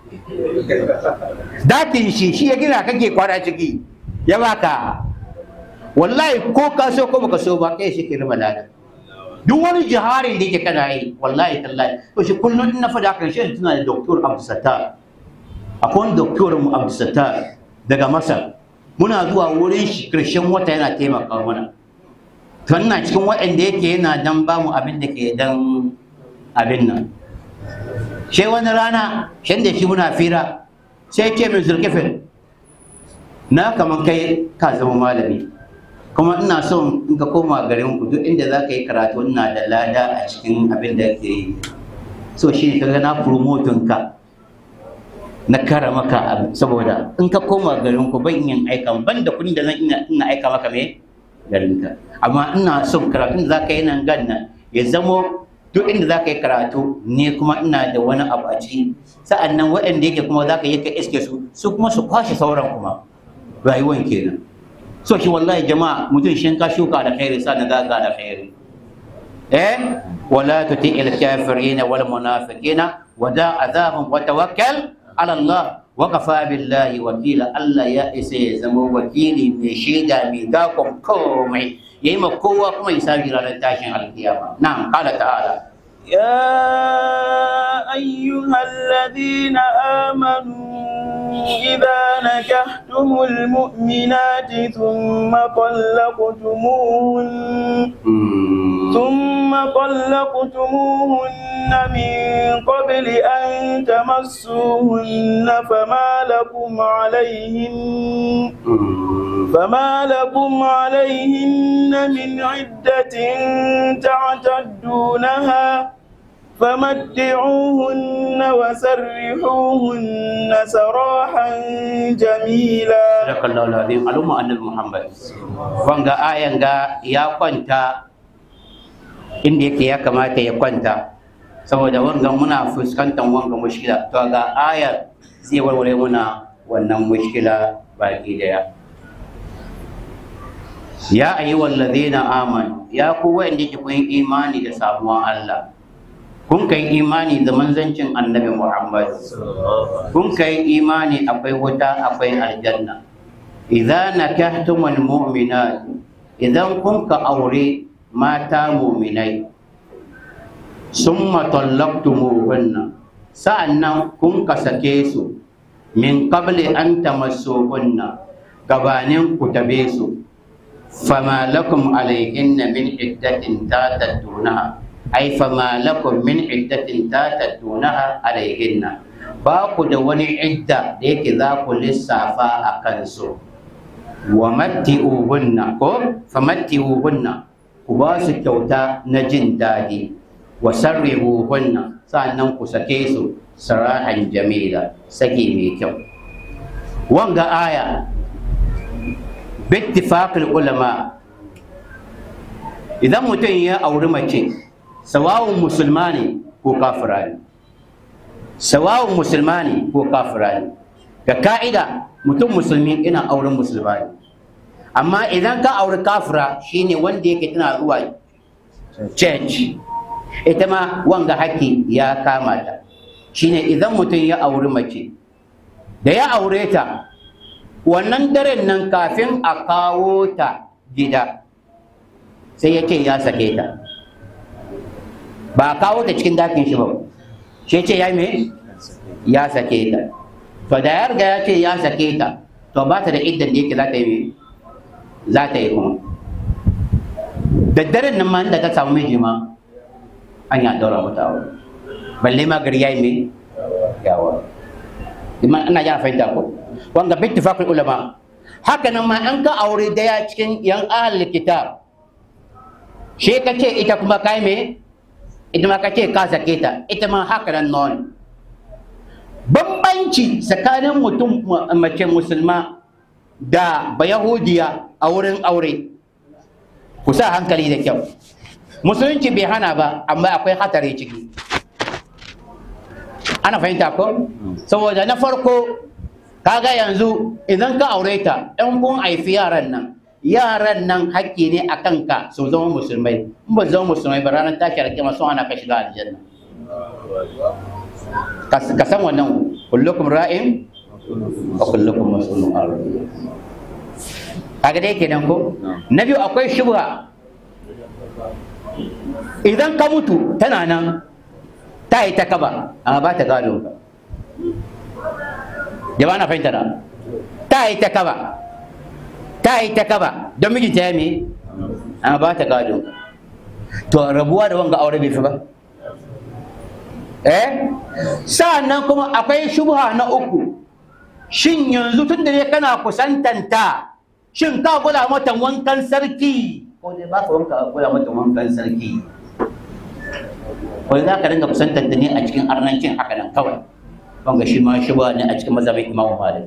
datin shi shi ya gina kake kwana ciki ya baka wallahi ko ka so ko baka so ba kai shi ke raba lada duk wani jiharin da yake kana yi wallahi tallahi to shi kullum in na faɗa kan shi tuna da doktor Abdulsattar akwai wani doktor mu Abdulsattar daga Masar muna zuwa wurin shi karshen wata yana taimaka mana to ina cikin waɗanda yake yana dan ba mu abin da ke dan abin nan sai wani rana shan da shi muna fira sai ce min zulkifin na kaman kai ka zama malami kuma ina son in ka koma garin ku duk inda za ka yi karatu ina da lada a cikin abin da ke yi so shi ne kaga na promotin ka na kara maka abu saboda in ka koma garin ku ban yin aika ban da kuɗin da zan ina ina aika maka me garin ka amma ina son karatun da za ka yi nan gan nan ya zamo duk inda za ka yi karatu ne kuma ina da wani abu a ciki sa'an nan waɗanda yake kuma za ka yi ka iske su su kuma su kwashe sauran kuma rayuwan kenan so shi wallahi jama'a mutum shin ka shuka da khairi sa na zaga da khairi eh wala tuti il kafirina wal munafiqina wa da azabun wa tawakkal ala Allah wa kafa billahi wakila Allah ya isa ya zama wakili mai shaida mai dakon komai yayi ma kowa kuma ya sabi ranar tashin alkiyama na'am qala ta'ala يا أيها الذين آمنوا إذا نكحتم المؤمنات ثم طلقتموهن ثم طلقتموهن من قبل أن تمسوهن فما لكم عليهن فما لكم عليهن من عدة تعتدونها فمتعوهن وسرحوهن سراحا جميلا Sadakallahu alazim al'umma annabi Muhammad wanga ayan ga ya kwanta inda yake ya kamata ya kwanta saboda wanga muna fuskantar wanga mushkila to ga ayar zai warware muna wannan mushkila baki daya ya ayyuhal ladina amanu ya ku wanda ke kun imani da samuwan Allah kun kai imani da manzancin annabi Muhammad kun kai imani akwai wuta akwai aljanna idza nakahtumul mu'minat idan kun ka aure mata mu'minai summa tallaqtumuhunna sa'annan kun ka sake su min qabli an tamassuhunna gabanin ku tabe su fama lakum alayhinna min iddatin tataddunaha ay fama lakum min iddatin tataddunaha alayhinna ba ku da wani idda da yake za ku lissafa a kansu wa matti'uhunna ko famatti'uhunna ku ba su kyauta na jin daɗi wa sarrihuhunna sa'annan ku sake su sarahan jamila saki mai kyau wanga aya bittifaqil ulama idan mutum ya auri mace sawawun musulma ne ko kafira ne sawawun musulma ne ko kafira ne ga ka'ida mutum musulmi ina auren musulma ne amma idan ka auri kafira shine wanda yake tana zuwa church ita ma wanga haƙƙi ya kama ta shine idan mutum ya auri mace da ya aure ta wannan daren nan kafin a kawo ta gida sai ya ce ya sake ta ba a kawo ta cikin dakin shi ba shi ce ya me ya sake ta to da ya riga ya ce ya sake ta to ba ta da iddan da yake za ta yi za ta yi kuma da daren nan ma inda ta samu miji ma an ya daura mata aure balle ma gari yayi me yawa Iman ana ya fahimta ko wanga bi ittifaqul ulama haka nan ma an ka aure daya cikin yan ahlul kitab she ka ce ita kuma kai me ita ma ka ce ka sake ta ita ma haka nan non bambanci tsakanin mutum mace musulma da bayahudiya a wurin aure ku sa hankali da kyau musulunci bai hana ba amma akwai hatari ciki ana fahimta ko saboda na farko kaga yanzu idan ka aure ta ɗan kun haifi yaran nan yaran nan haƙƙi ne a kanka su zama musulmai in ba zama musulmai ba ranar tashi alƙiyama sun ana ka shiga aljanna ka san wannan kullukum ra'in wa kullukum mas'ulun an ra'iyya kaga dai kenan ko na biyu akwai shubha idan ka mutu tana nan ta yi ta kaba amma ba ta gado ka jama'a na fahimta da ta yi ta kaba ta yi ta kaba don mijinta ya me amma ba ta gado ka to rabuwa da wanga aure bai fi ba eh sa'annan kuma akwai shubha na uku shin yanzu tun da ne kana kusantanta shin ka kula mata wankan sarki ko dai ba ka wanka kula mata wankan sarki wani za ka dinga kusantanta ne a cikin arnancin haka nan kawai wanga shi ma shubha ne a cikin mazhabin imamu malik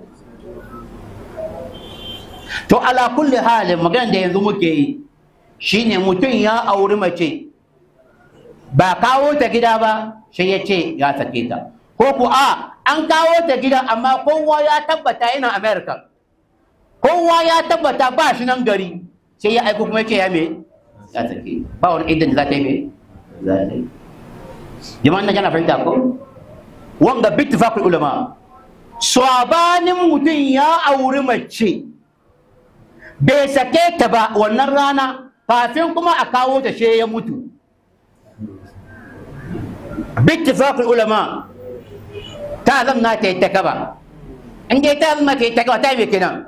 to ala kulli halin magana da yanzu muke yi shine mutum ya auri mace ba kawo ta gida ba sai ya ce ya sake ta ko ku a an kawo ta gida amma kowa ya tabbata yana america kowa ya tabbata ba shi nan gari sai ya aiko kuma ya ce ya me ya sake ba wani idan za ta yi me za ta yi jama'an nan yana fahimta ko wanga bittifaqul ulama sabanin mutum ya auri mace bai sake ta ba wannan rana kafin kuma a kawo ta she ya mutu bittifaqul ulama ta zamna ta yi ta kaba in dai ta zamna ta yi ta kaba ta yi kenan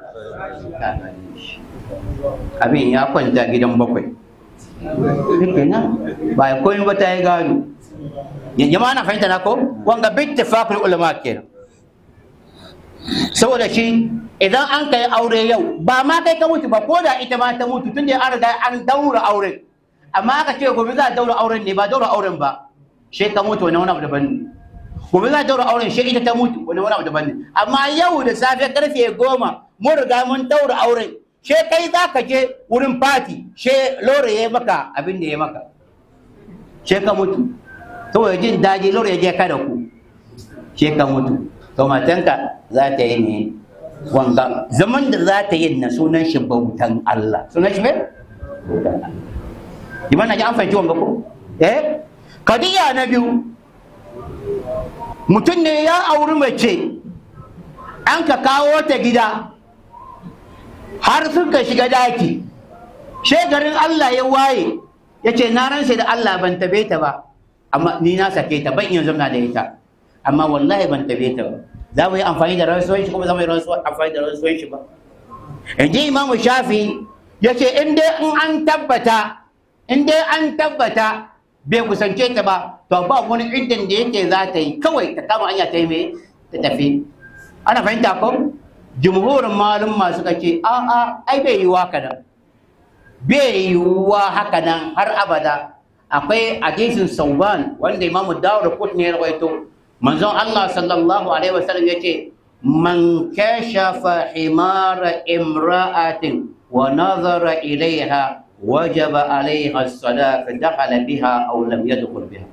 abin ya kwanta gidan bakwai kenan ba ya koyi ba ta yi gado jama'a na fahimta na ko wanga bittifaqul ulama kenan saboda shi idan an kai aure yau ba ma kai ka mutu ba ko da ita ma ta mutu tun da an riga an daura auren amma aka ce gobe za a daura auren ne ba daura auren ba shi ka mutu wani wani abu daban ne gobe za a daura auren shi ita ta mutu wani wani abu daban ne amma yau da safe karfe goma mun riga mun daura auren she kai za ka je wurin fati she lore ya maka abin da ya maka she ka mutu saboda jin daji lore ya je ka da ku she ka mutu to matanka za ta yi ne wanga zaman da za ta yi na sunan shi bautan Allah sunan shi me bautan Allah Iman na ji an fahimci wanga ko eh kadiya na biyu mutum ne ya auri mace an ka kawo ta gida har sun ka shiga daki shegarin Allah ya waye ya ce na ransa da Allah ban tabe ta ba amma ni na sake ta ban iya zama da ita amma wallahi ban tabe ta ba za mu yi amfani da rantsuwan shi kuma za mu yi amfani da rantsuwan shi ba in ji imamu shafi ya ce in dai in an tabbata in dai an tabbata bai kusance ta ba to ba wani iddin da yake za ta yi kawai ta kama hanya ta yi mai ta tafi ana fahimta ko jumhurin malum masu ce a a ai bai yiwuwa haka nan bai yiwuwa haka nan har abada akwai hadisin sauban wanda imamu dawud kut ne ya rawaito manzon Allah sallallahu alaihi wasallam yace man kashafa himara imra'atin wa nazara ilaiha wajaba alaiha as-sadaq dakhala biha aw lam yadkhul biha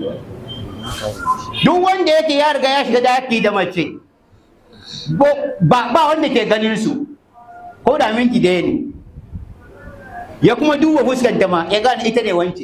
duk wanda yake ya riga ya shiga daki da mace ba ba wanda ke ganin su ko da minti daya ne ya kuma duba fuskanta ma ya gane ita ne wance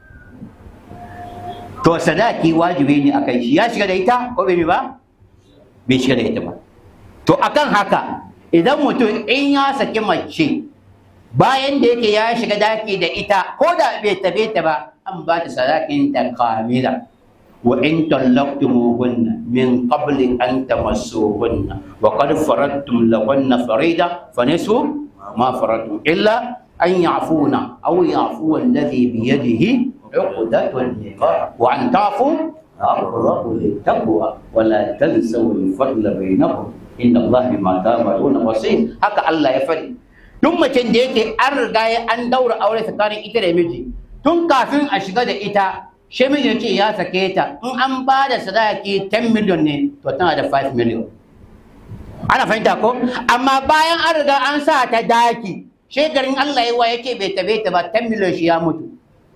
to sadaki wajibi ne akan shi ya shiga da ita ko bai ba bai shiga da ita ba to akan haka idan mutum in ya saki mace bayan da yake ya shiga daki da ita ko da bai tabe ta ba an ba ta sadakin ta kamila wa in tallaqtumuhunna min qabli an tamassuhunna wa qad faradtum lahunna farida fa nisfu ma faradtum illa an ya'funa aw ya'fu alladhi bi yadihi عقدة النقاح وأن تعفوا أقرب للتقوى ولا تنسوا الفضل بينكم inna Allah bima ta'maluna basir haka Allah ya faɗi duk macen da yake an riga ya an daura aure tsakanin ita da miji tun kafin a shiga da ita shi miji ya ce ya sake ta in an ba da sadaki 10 million ne to tana da 5 million ana fahimta ko amma bayan an riga an sa ta daki shekarun Allah yawa yake bai tabe ta ba 10 million shi ya mutu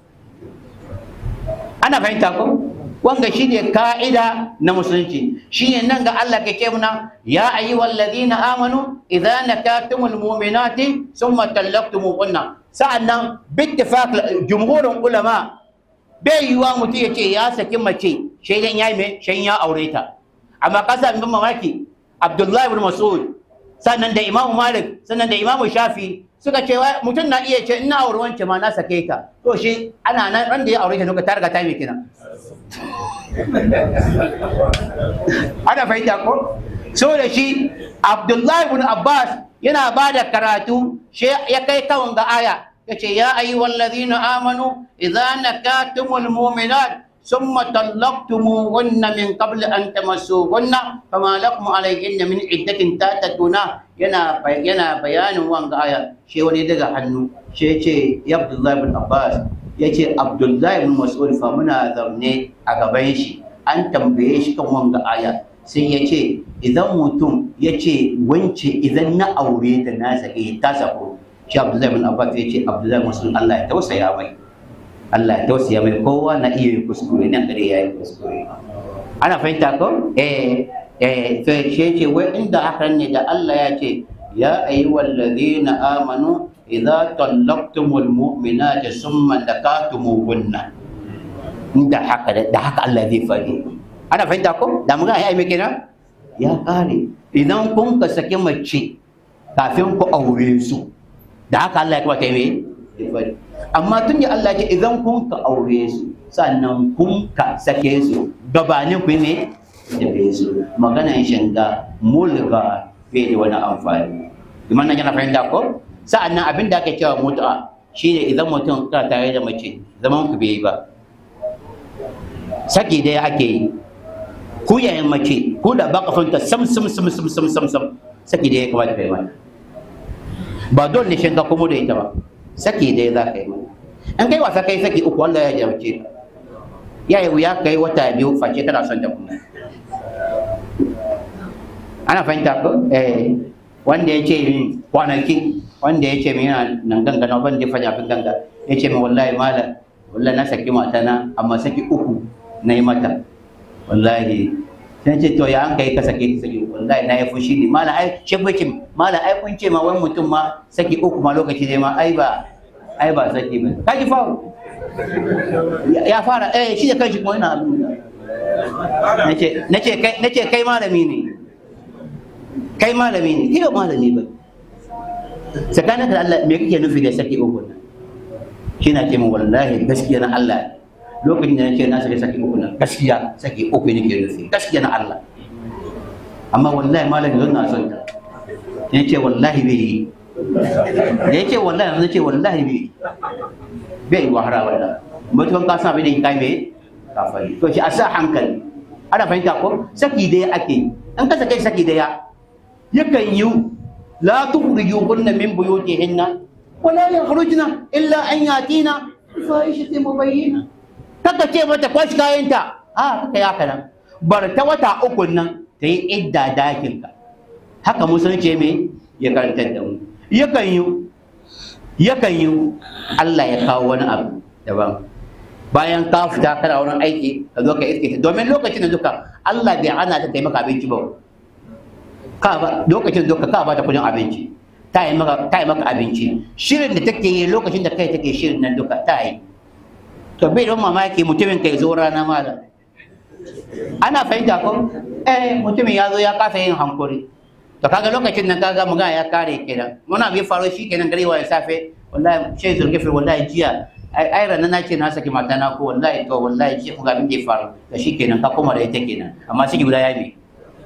ana fahimta ko wanga shine ka'ida na musulunci shine nan ga Allah ke ce muna ya ayyuhal ladina amanu idza nakatumul mu'minati thumma talaqtumuhunna sa'annan bittifaq jumhurun ulama bai yiwa mutum ya ce ya saki mace shaidan ya yi mai shan ya aure ta amma kasa bin mamaki abdullahi ibn mas'ud sannan da imamu malik sannan da imamu shafi suka ce mutum na iya ce ina aure wance ma na sake ta to shi ana nan ran da ya aure ta nuka ta riga ta mai kina ana fahimta ko so da shi abdullahi ibn abbas yana ba da karatu shi ya kai kawon ga aya ya ce ya ayyuhal ladhina amanu idza nakatumul mu'minat ثم طلقتموهن من قبل أن تمسوهن فما لكم عليهن من عدة تعتدونها yana yana bayanin wanga aya shi wani daga hannu shi yace ya Abdullahi ibn Abbas yace Abdullahi ibn Mas'ud fa muna zaune a gaban shi an tambaye shi kan wanga aya sai yace idan mutum yace wance idan na aure da na sake ta sako shi Abdullahi ibn Abbas yace Abdullahi ibn Mas'ud Allah ya tausaya mai Allah ya tausaya mai kowa na iya yin kuskure nan gare ya yi kuskure ana fahimta ko eh eh to shi ce wai inda haka ne da Allah ya ce ya ayyuhal ladina amanu idza tallaqtumul mu'minati summa lakatumuhunna inda haka da haka Allah zai fadi ana fahimta ko da mun ga ai me kenan ya kare idan kun ka saki mace kafin ku aure su da haka Allah ya kuma kai me amma tun da Allah ce idan kun ka aure su sannan kun ka sake su gabanin ku ne da bai su maganan shanga mulga bai da wani amfani kuma nan yana fahimta ko sa'annan abin da ake cewa mutu'a shine idan mutum ka tare da mace zaman ku bai yi ba saki dai ake yi ku yayin mace ku da baka fanta sam sam sam sam sam sam sam saki dai ya kamata kai mata ba dole ne shanga kuma da ita ba saki dai za ka yi mana in kai wasa kai saki uku Allah ya jarabce ka ya yi wuya kai wata biyu face kana son ta kuma ana fahimta ko eh wanda ya ce min kwanaki wanda ya ce min yana nan gangana wanda ya faɗi abin ganga ya ce min wallahi mala wallahi na saki mata na amma saki uku na yi mata wallahi sai ce to ya an kai ka sake saki wallahi na yi fushi ne mala ai ce bace mala ai kun ce ma wani mutum ma saki uku ma lokaci ne ma ai ba ai ba saki ba ka ji fa ya fara eh shi da kanshi kuma yana abin nace nace kai nace kai malami ne kai malami ne kai ba malami ba tsakanin da Allah me kake nufi da saki uku nan shi na ce min wallahi gaskiya na Allah lokacin da nace na saki saki uku nan gaskiya saki uku ne ke nufi gaskiya na Allah amma wallahi malami zan na son ta ya ce wallahi bai yi da ya ce wallahi zan ce wallahi bai yi bai yi wahara wannan mutuwan ka sa bai da kai mai kafari to shi a sa hankali ana fahimta ko saki daya ake yi an ka sake saki daya yakan yi la tukhrijuhunna min buyutihinna wala yakhrujna illa an yatina fahishatin mubayyina kaka ce mata kwashi kayanta a kaka ya kana bar ta wata uku nan ta yi idda dakin ka haka musulunci me ya karantar da mu yakan yi yakan yi Allah ya kawo wani abu daban bayan ka fita kana wurin aiki ka zo ka iske ta domin lokacin da duka Allah bai ana ta kai maka abinci ba ka ba lokacin da duka ka ba ta kudin abinci ta yi maka ta yi maka abinci shirin da take yi lokacin da kai take shirin nan duka ta yi to bai don mamaki mutumin kai zo rana malam ana fahimta ko eh mutumin ya zo ya kasa yin hankuri to kaga lokacin nan kaga magana ya kare kenan muna bi faro shi kenan gari wa safe wallahi shi zulkifir wallahi jiya ai ranar na ce na saki mata na ko wallahi to wallahi ce ku ga abin da ya faru da shi kenan ka koma da ita kenan amma shi guda ya bi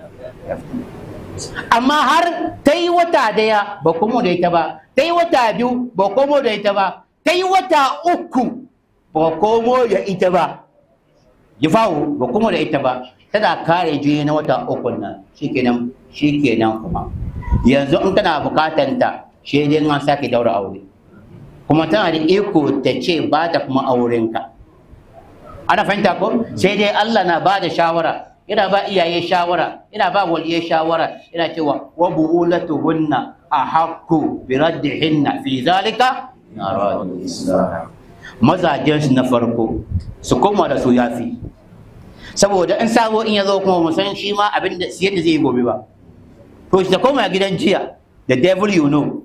amma har ta yi wata daya ba komo da ita ba ta yi wata biyu ba komo da ita ba ta yi wata uku ba komo da ita ba ya fawo ba komo da ita ba tana kare juye na wata uku nan shi kenan shi kenan kuma yanzu in kana bukatan ta shi dai an sake daura aure kuma tana da iko ta ce ba ta kuma aurenka ana fahimta ko sai dai Allah na ba da shawara ina ba iyaye shawara ina ba waliyai shawara ina cewa wa buulatuhunna ahaqqu bi raddihinna fi zalika naradu islah mazajen su na farko su koma da su yafi saboda in sabo in ya zo kuma mu san shi ma abin da yadda zai yi gobe ba to shi ta koma gidan jiya the devil you know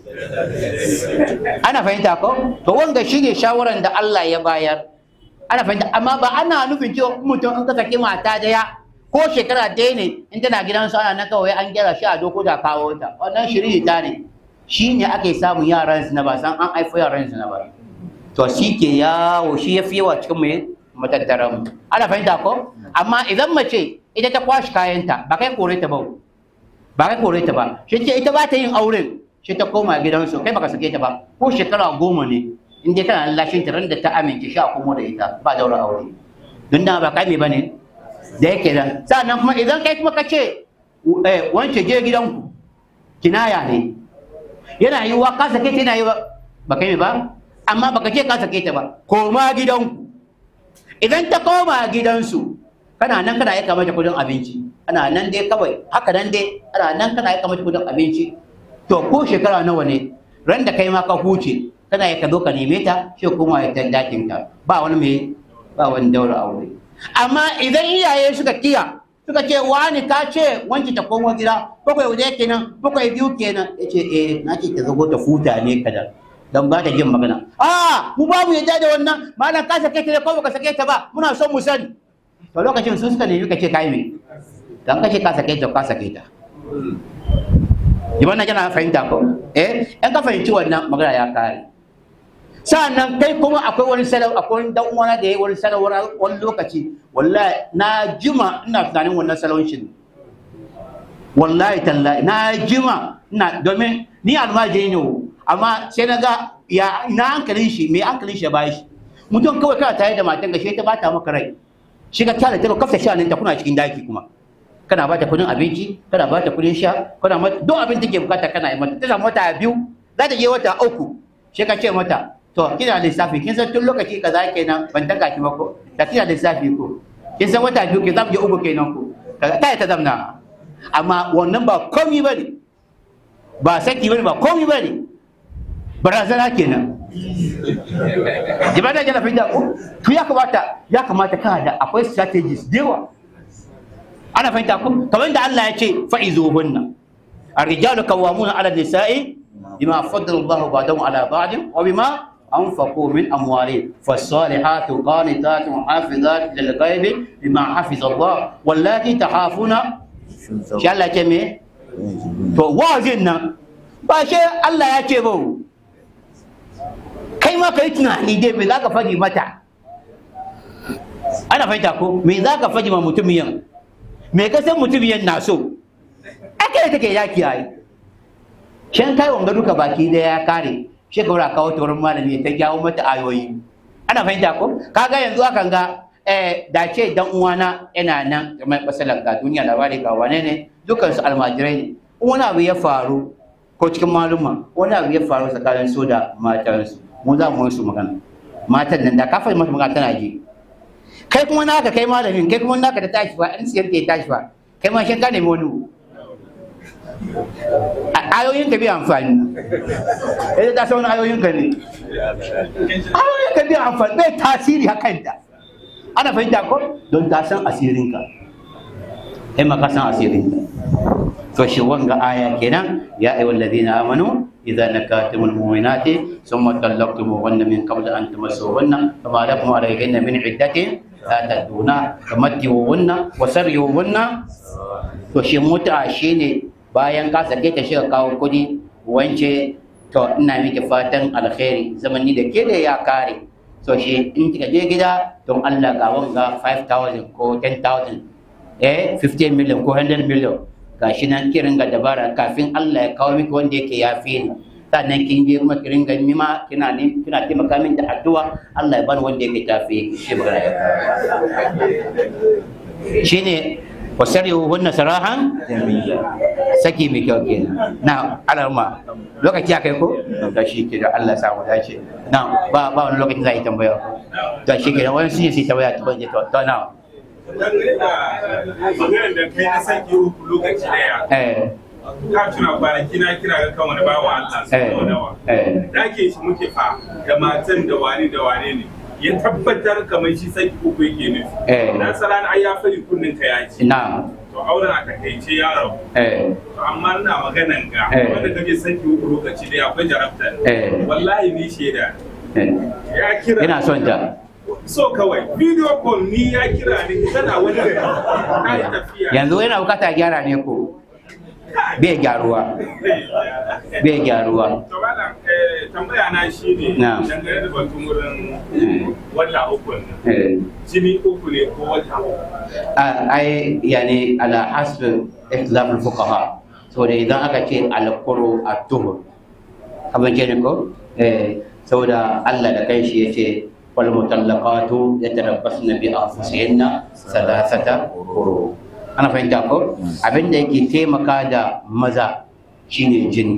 ana fahimta ko to wanga shine shawaran da Allah ya bayar ana fahimta amma ba ana nufin cewa mutum in ka saki mata daya ko shekara daya ne in tana gidansu ana na kawai an gyara shi a doko da kawo ta wannan shiri ta ne shi ne ake samun yaran su na ba san an haifo yaran su na ba to shi ke yawo shi ya fi yawa cikin mai matattaran mu ana fahimta ko amma idan mace ita ta kwashi kayanta ba kai kore ta ba ba kai kore ta ba shi ce ita ba ta yin auren shi ta koma gidansu kai baka sake ta ba ko shekara goma ne in dai kana lashin ta ran da ta amince shi a komo da ita ba daura aure don da ba kai me bane da yake da sannan kuma idan kai kuma kace eh wance je gidanku kinaya ne yana yi wa ka sake ta yana yi ba kai me ba amma baka ce ka sake ta ba koma gidanku idan ta koma gidansu kana nan kana aika mata kudin abinci ana nan dai kawai haka nan dai ana nan kana aika mata kudin abinci to ko shekara nawa ne ran da kai ma ka huce kana ya ka zo ka neme ta shi kuma ya tan dakin ka ba wani mai ba wani daura aure amma idan iyaye suka kiya suka ce wani ka ce wanki ta komo gida bakwai waje kenan bakwai biyu kenan yace eh na ce ta zago ta futa ne kada dan ba ta jin magana a mu ba mu yadda da wannan malam ka sake ta ne ko baka sake ta ba muna son mu sani to lokacin sun suka nemi ka ce kai me dan ka ce ka sake ta ka sake ta Jama'a kana fahimta ko? Eh, in ka fahimci wannan magana ya kare. Sa'annan kai kuma akwai wani salau akwai wani dan uwana da yayi wani salau wani lokaci wallahi na jima ina tunanin wannan salon shi wallahi tallahi na jima ina domin ni almajiri ne amma sai na ga ya ina hankalin shi me hankalin shi ya bayi shi mutum kawai kana tare da matan ga shi ta bata maka rai shi ka tare ta kafta shanin ta kuna cikin daki kuma kana ba ta kudin abinci kana ba ta kudin sha kana mata duk abin da ke bukata kana yi mata ta samu wata biyu za ta je wata uku sai ka ce mata to kina lissafi kin san tun lokaci kaza kenan ban taka ki ba ko da kina lissafi ko kin san wata biyu ke za mu je uku kenan ko kaga ta ta zamna amma wannan ba komi bane ba saki bane ba komi bane barazana kenan jama'a da jana fahimta ko to ya kamata ya kamata kana da akwai strategies da yawa ana fahimta ko kamar da Allah ya ce fa'izuhunna الرجال قوامون على النساء بما فضل الله بعضهم على بعض وبما أنفقوا من أموالهم فالصالحات قانتات حافظات للغيب بما حفظ الله واللاتي تخافون شاء الله جميع فوازنا باشا الله يجيبه kai ma ka yi tunani dai me za ka faɗi mata ana fahimta ko me za ka faɗi ma mutumiyan me ka san mutumiyan na so aka yi take yaki yayi shan kai wanga duka baki da ya kare shi ka wura kawo taurin malami ta jawo mata ayoyi ana fahimta ko kaga yanzu akan ga eh da ce dan uwana yana nan kamar masalan ga duniya labari ga wane ne dukan su almajirai ne wani abu ya faru ko cikin maluma wani abu ya faru tsakanin su da matansu mu za mu su magana matan nan da ka faɗi mata magana tana ji kai kuma naka kai malamin kai kuma naka da tashi ba in siyar ke tashi ba kai ma shan ka nemi wani ayoyin ka bi amfani ita ta sauna ayoyin ka ne ayoyin ka bi amfani bai tasiri hakan da ana fahimta ko don ta san asirin ka kai ma ka san asirin ka to shi wanga aya kenan ya ayyuhal ladina amanu idza nakatumul mu'minati thumma talaqtumuhunna min qabli an tamassuhunna fama lakum alayhinna min iddatin la taduna tamattihuhunna wa sarrihuhunna to shi muta shine bayan ka sake ta shiga kawo kudi wance to ina miki fatan alkhairi zamani da ke da ya kare to shi in kika je gida don Allah ga wanga 5000 ko 10000 eh 15 million ko 100 million gashi nan ki ringa dabara kafin Allah ya kawo miki wanda yake yafe ni sannan kin je kuma ki ringa mima kina ne kina taimaka min da addu'a Allah ya bani wanda yake tafe shi magana ya shine wasarihu hunna sarahan saki mai kyau kenan na alarma lokaci ya kai ko da shi ke da Allah samu dace na ba ba wani lokaci za a yi tambaya da shi ke da wani sun yi su tambaya ta banje to to na dangane da maganar da kai na sake uku lokaci daya eh ka tuna kwanaki na kira ga kan wani bawa Allah eh sau nawa eh dake shi muke fa da matan da wani da wane ne ya tabbatar kamar shi saki uku yake nufi Eh. na salan ai ya fari kunnin ka ya ci na to auren a takaice ya rabu eh To amma ina maganan ga Eh. wanda kake saki uku lokaci daya akwai jarabta Eh. wallahi ni shaida eh ya kira ina son ta so kawai video call ni ya kira ni tana wani gari ta yi tafiya yanzu yana bukata gyara ne ko bai gyaruwa bai gyaruwa To malam eh, tambaya na shi ne Na. dangane da batun wurin Eh. wata uku nan. eh Jini uku ne ko wata uku. ai yani ala hasb ikhtilaf al-fuqaha saboda idan aka ce al-quru at-tuhur kamar ke ne ko eh saboda Allah da kanshi yace wal mutallaqatu yatarabbasna bi anfusihinna thalathata quru ana fahimta ko abinda yake taimaka da maza shine jini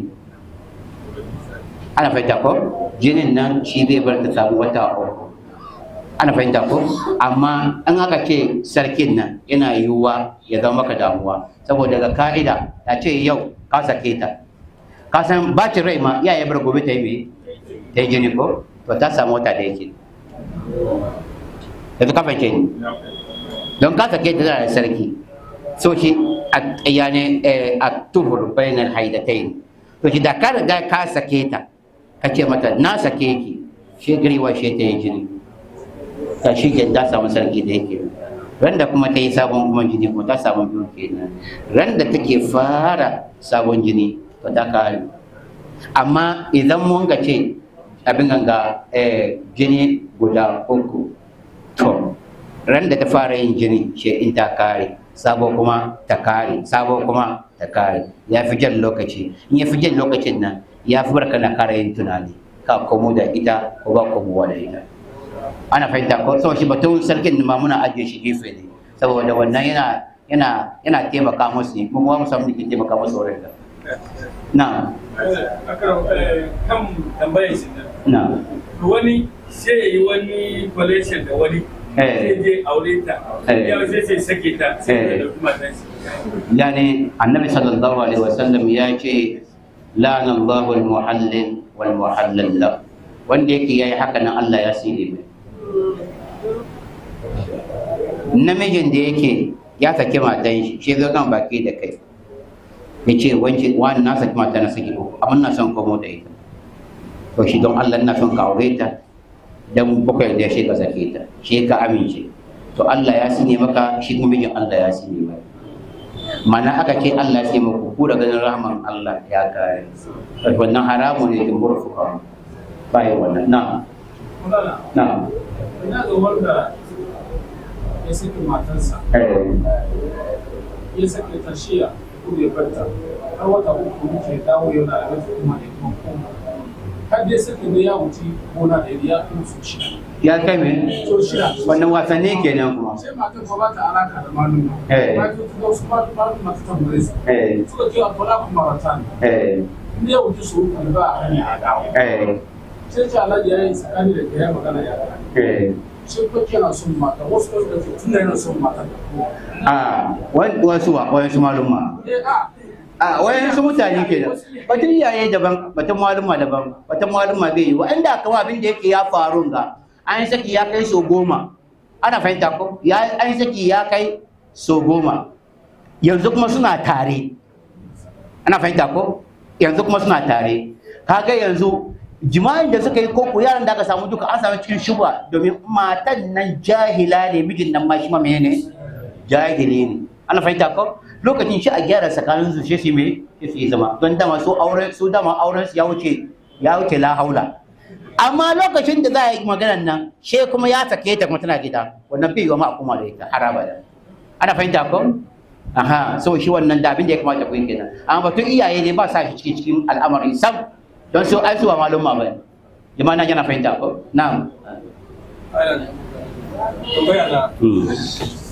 ana fahimta ko jinin nan shi zai bar ta samu wata uku ana fahimta ko amma an aka ce sarkin nan yana yiwuwa ya zama maka damuwa saboda ga ka'ida ta ce yau ka sake ta ka san bacin rai ma iyaye bar gobe ta yi me ta yi jini ko to ta samu wata da yake yanzu ka fahimce ni don ka sake ta tana da sarki so shi a yani a tuhur bainal haidatain to shi da ka riga ka sake ta ka ce mata na sake ki shi gariwa shi ta yi jini ta shi ke ta samu sarki da yake ran da kuma ta yi sabon kuma jini ko ta samu biyu kenan ran da take fara sabon jini to ta kare amma idan mun ga ce abin ganga eh, jini guda uku to ran da ta fara yin jini shi in ta kare sabo kuma ta kare sabo kuma ta kare ya fi jan lokaci in ya fi jan lokacin nan ya fi barka na kara yin tunani ka komo da ita ko ba komowa da ita ana fahimta ko sau shi batun sarkin ma muna ajiye shi gefe ne saboda wannan yana yana yana taimaka musu ne kuma mu samu ke taimaka musu wurin da na kan tambayar shi nan na wani sai ya yi wani collection da wani Eh. sai je aure ta Eh. yau sai sai sake ta sai Eh. ya dauki matan shi yani annabi sallallahu alaihi wasallam ya ce la'ana Allahu al-muhallil wal muhallal la wanda yake yayi haka nan Allah ya sire mai namijin da yake ya saki matan shi shi zo kan baki da kai ya ce wance wani na saki mata na saki uku amma na son komo da ita to shi don Allah na son ka aure ta dan bakwai da shi ka sake ta shi ka amince to Allah ya sine maka shi kuma mijin Allah ya sine maka mana aka ce Allah sai muku ku da ganin rahman Allah ya kare wannan haramu ne jumhur fuqaha bai wannan na Mulana, na ina ga wanda ya saki matarsa eh ya saki ta shiya ko ya barta har wata uku muke dawo yana da wata kuma da kuma kuma har dai saki da ya wuce gona da ya kuma su shida ya kai me so shida wannan wasanni kenan kuma sai matar fa ba ta alaka da malum Eh. ba ta da wasu malum malum masu tambaye su eh suka ce a fara kuma ratan eh inda ya wuce su uku ba a hanya a dawo eh sai ce alhaji ya yi tsakani da ya magana ya gane eh sai ko yana son mata wasu wasu da ke tun da yana son mata da ko a wani wasu wa wasu maluma eh a a wayansu mutane kenan batun iyaye daban batun maluma daban batun maluma bai yi wanda kama abin da yake ya faru ga an saki ya kai so goma ana fahimta ko ya an saki ya kai so goma yanzu kuma suna tare ana fahimta ko yanzu kuma suna tare kaga yanzu jima'in da suka yi koko yaran da aka samu duka an samu cikin shubha domin matan nan jahila ne mijin nan ma shi ma menene jahili ne ana fahimta ko lokacin shi a gyara tsakanin su shi su me shi su yi zama don dama su aure su dama auren su ya wuce ya wuce la haula amma lokacin da za a yi maganar nan she kuma ya sake ta kuma tana gida wannan bai yiwa ma a kuma da ita har abada ana fahimta ko aha so shi wannan da abin da ya kamata ku yi kenan amma batun iyaye ne ba sa shi cikin cikin al'amari sam don su ai su ba malum ma bane jama'a na yana fahimta ko na'am tambaya na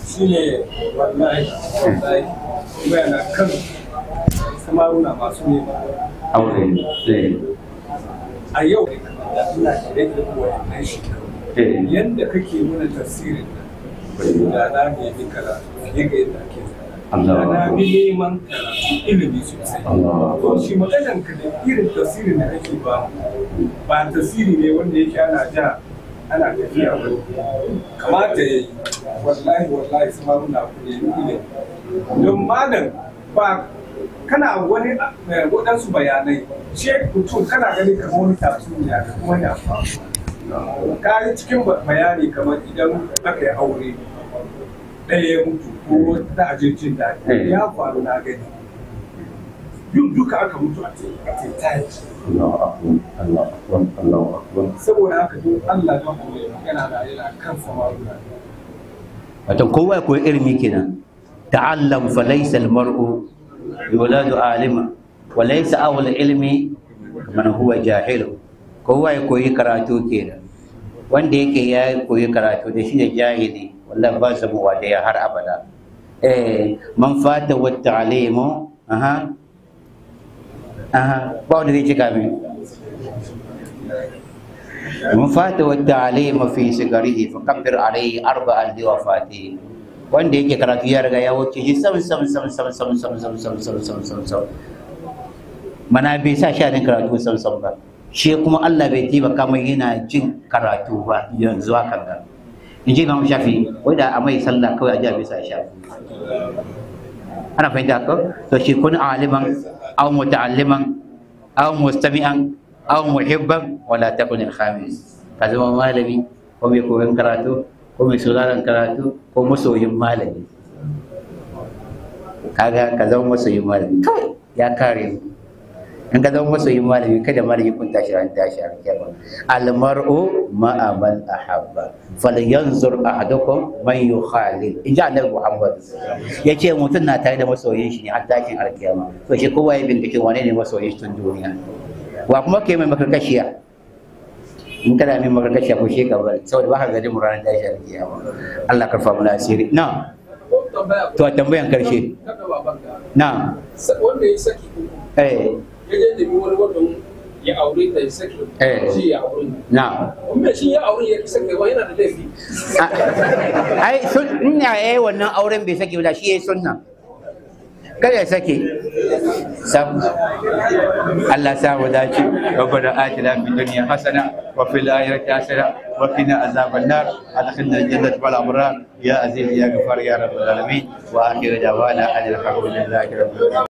shine wallahi wallahi kuma yana kan samaruna masu nema aure eh a yau da ina shirye da wannan shekaru eh yadda kake mana tafsirin nan da na nemi karatu fiye ga yadda ake Allah. da na bi neman karatu ilimi sosai Allah. to shi maganan ka da irin tafsirin da kake ba ba tafsiri ne wanda yake ana ja ana tafiya ba kamata ya yi wallahi wallahi su maruna ku ne ilimi don malam ba kana wani eh, waɗansu bayanai ce mutum kana gani kamar wani tatsuniya kuma ya faru ka yi cikin bayani kamar idan aka yi aure ɗaya ya mutu ko ta ajirjin daɗi ya faru na gani yin duka aka mutu a tetaji Allahu akbar Allahu akbar Allahu akbar saboda haka don Allah don Allah yana da yana kan samaruna wato kowa ya koyi ilimi kenan ta'allam fa laysa al-mar'u yuladu alima wa laysa awwal ilmi man huwa jahil kowa ya koyi karatu kenan wanda yake ya koyi karatu da shi da jahili wallahi ba su mu da ya har abada eh man fata wa ta'limu aha aha ba wanda zai cika min من فات والتعليم في صغره فكبر عليه أربعا لوفاته wanda yake karatu ya riga ya wuce shi sam sam sam sam sam sam sam sam sam sam sam sam mana bai sa shanin karatu sam sam ba shi kuma Allah bai taimaka mai yana jin karatu ba yanzu hakan ga in ji Imam Shafi wai da a mai sallah kawai a ji a bisa sha ana fahimta ko to shi kun aliman aw muta'alliman aw mustami'an aw muhibban wala takun al-khamis ka zama malami ko mai koyon karatu ko mai sauraron karatu ko masoyin malami kaga ka zama masoyin malami kawai ya kare mu in ka zama masoyin malami kada malami kun tashi ran tashi ran kiyama al-mar'u ma'a man ahabba falyanzur ahadukum man yukhalil in ji annabi Muhammad yace mutum na tare da masoyin shi ne har tashin alkiyama to shi kowa ya bincike wane ne masoyin shi tun duniya wa kuma ke mai makarkashiya in kana mai makarkashiya ko shi ka bari saboda ba ka gani mu ranar tashi alkiyama Allah karfa mu asiri na ko tambaya to a tambayan karshe kada babanka na wanda ya saki uku eh ya je nemi wani wanda ya aure ta ya saki Eh. shi ya aure na kuma shi ya aure ya saki wa yana da laifi Ah, ai sun ina yayi wannan auren bai sake ba shi yayi sunna kada ya sake sam Allah sa mu dace rabbana atina fid dunya hasana wa fil akhirati hasana wa qina azaban nar adkhilna al-jannata wal abrar ya aziz ya ghafar ya rabbal alamin wa akhiru da'wana alhamdulillahi rabbil alamin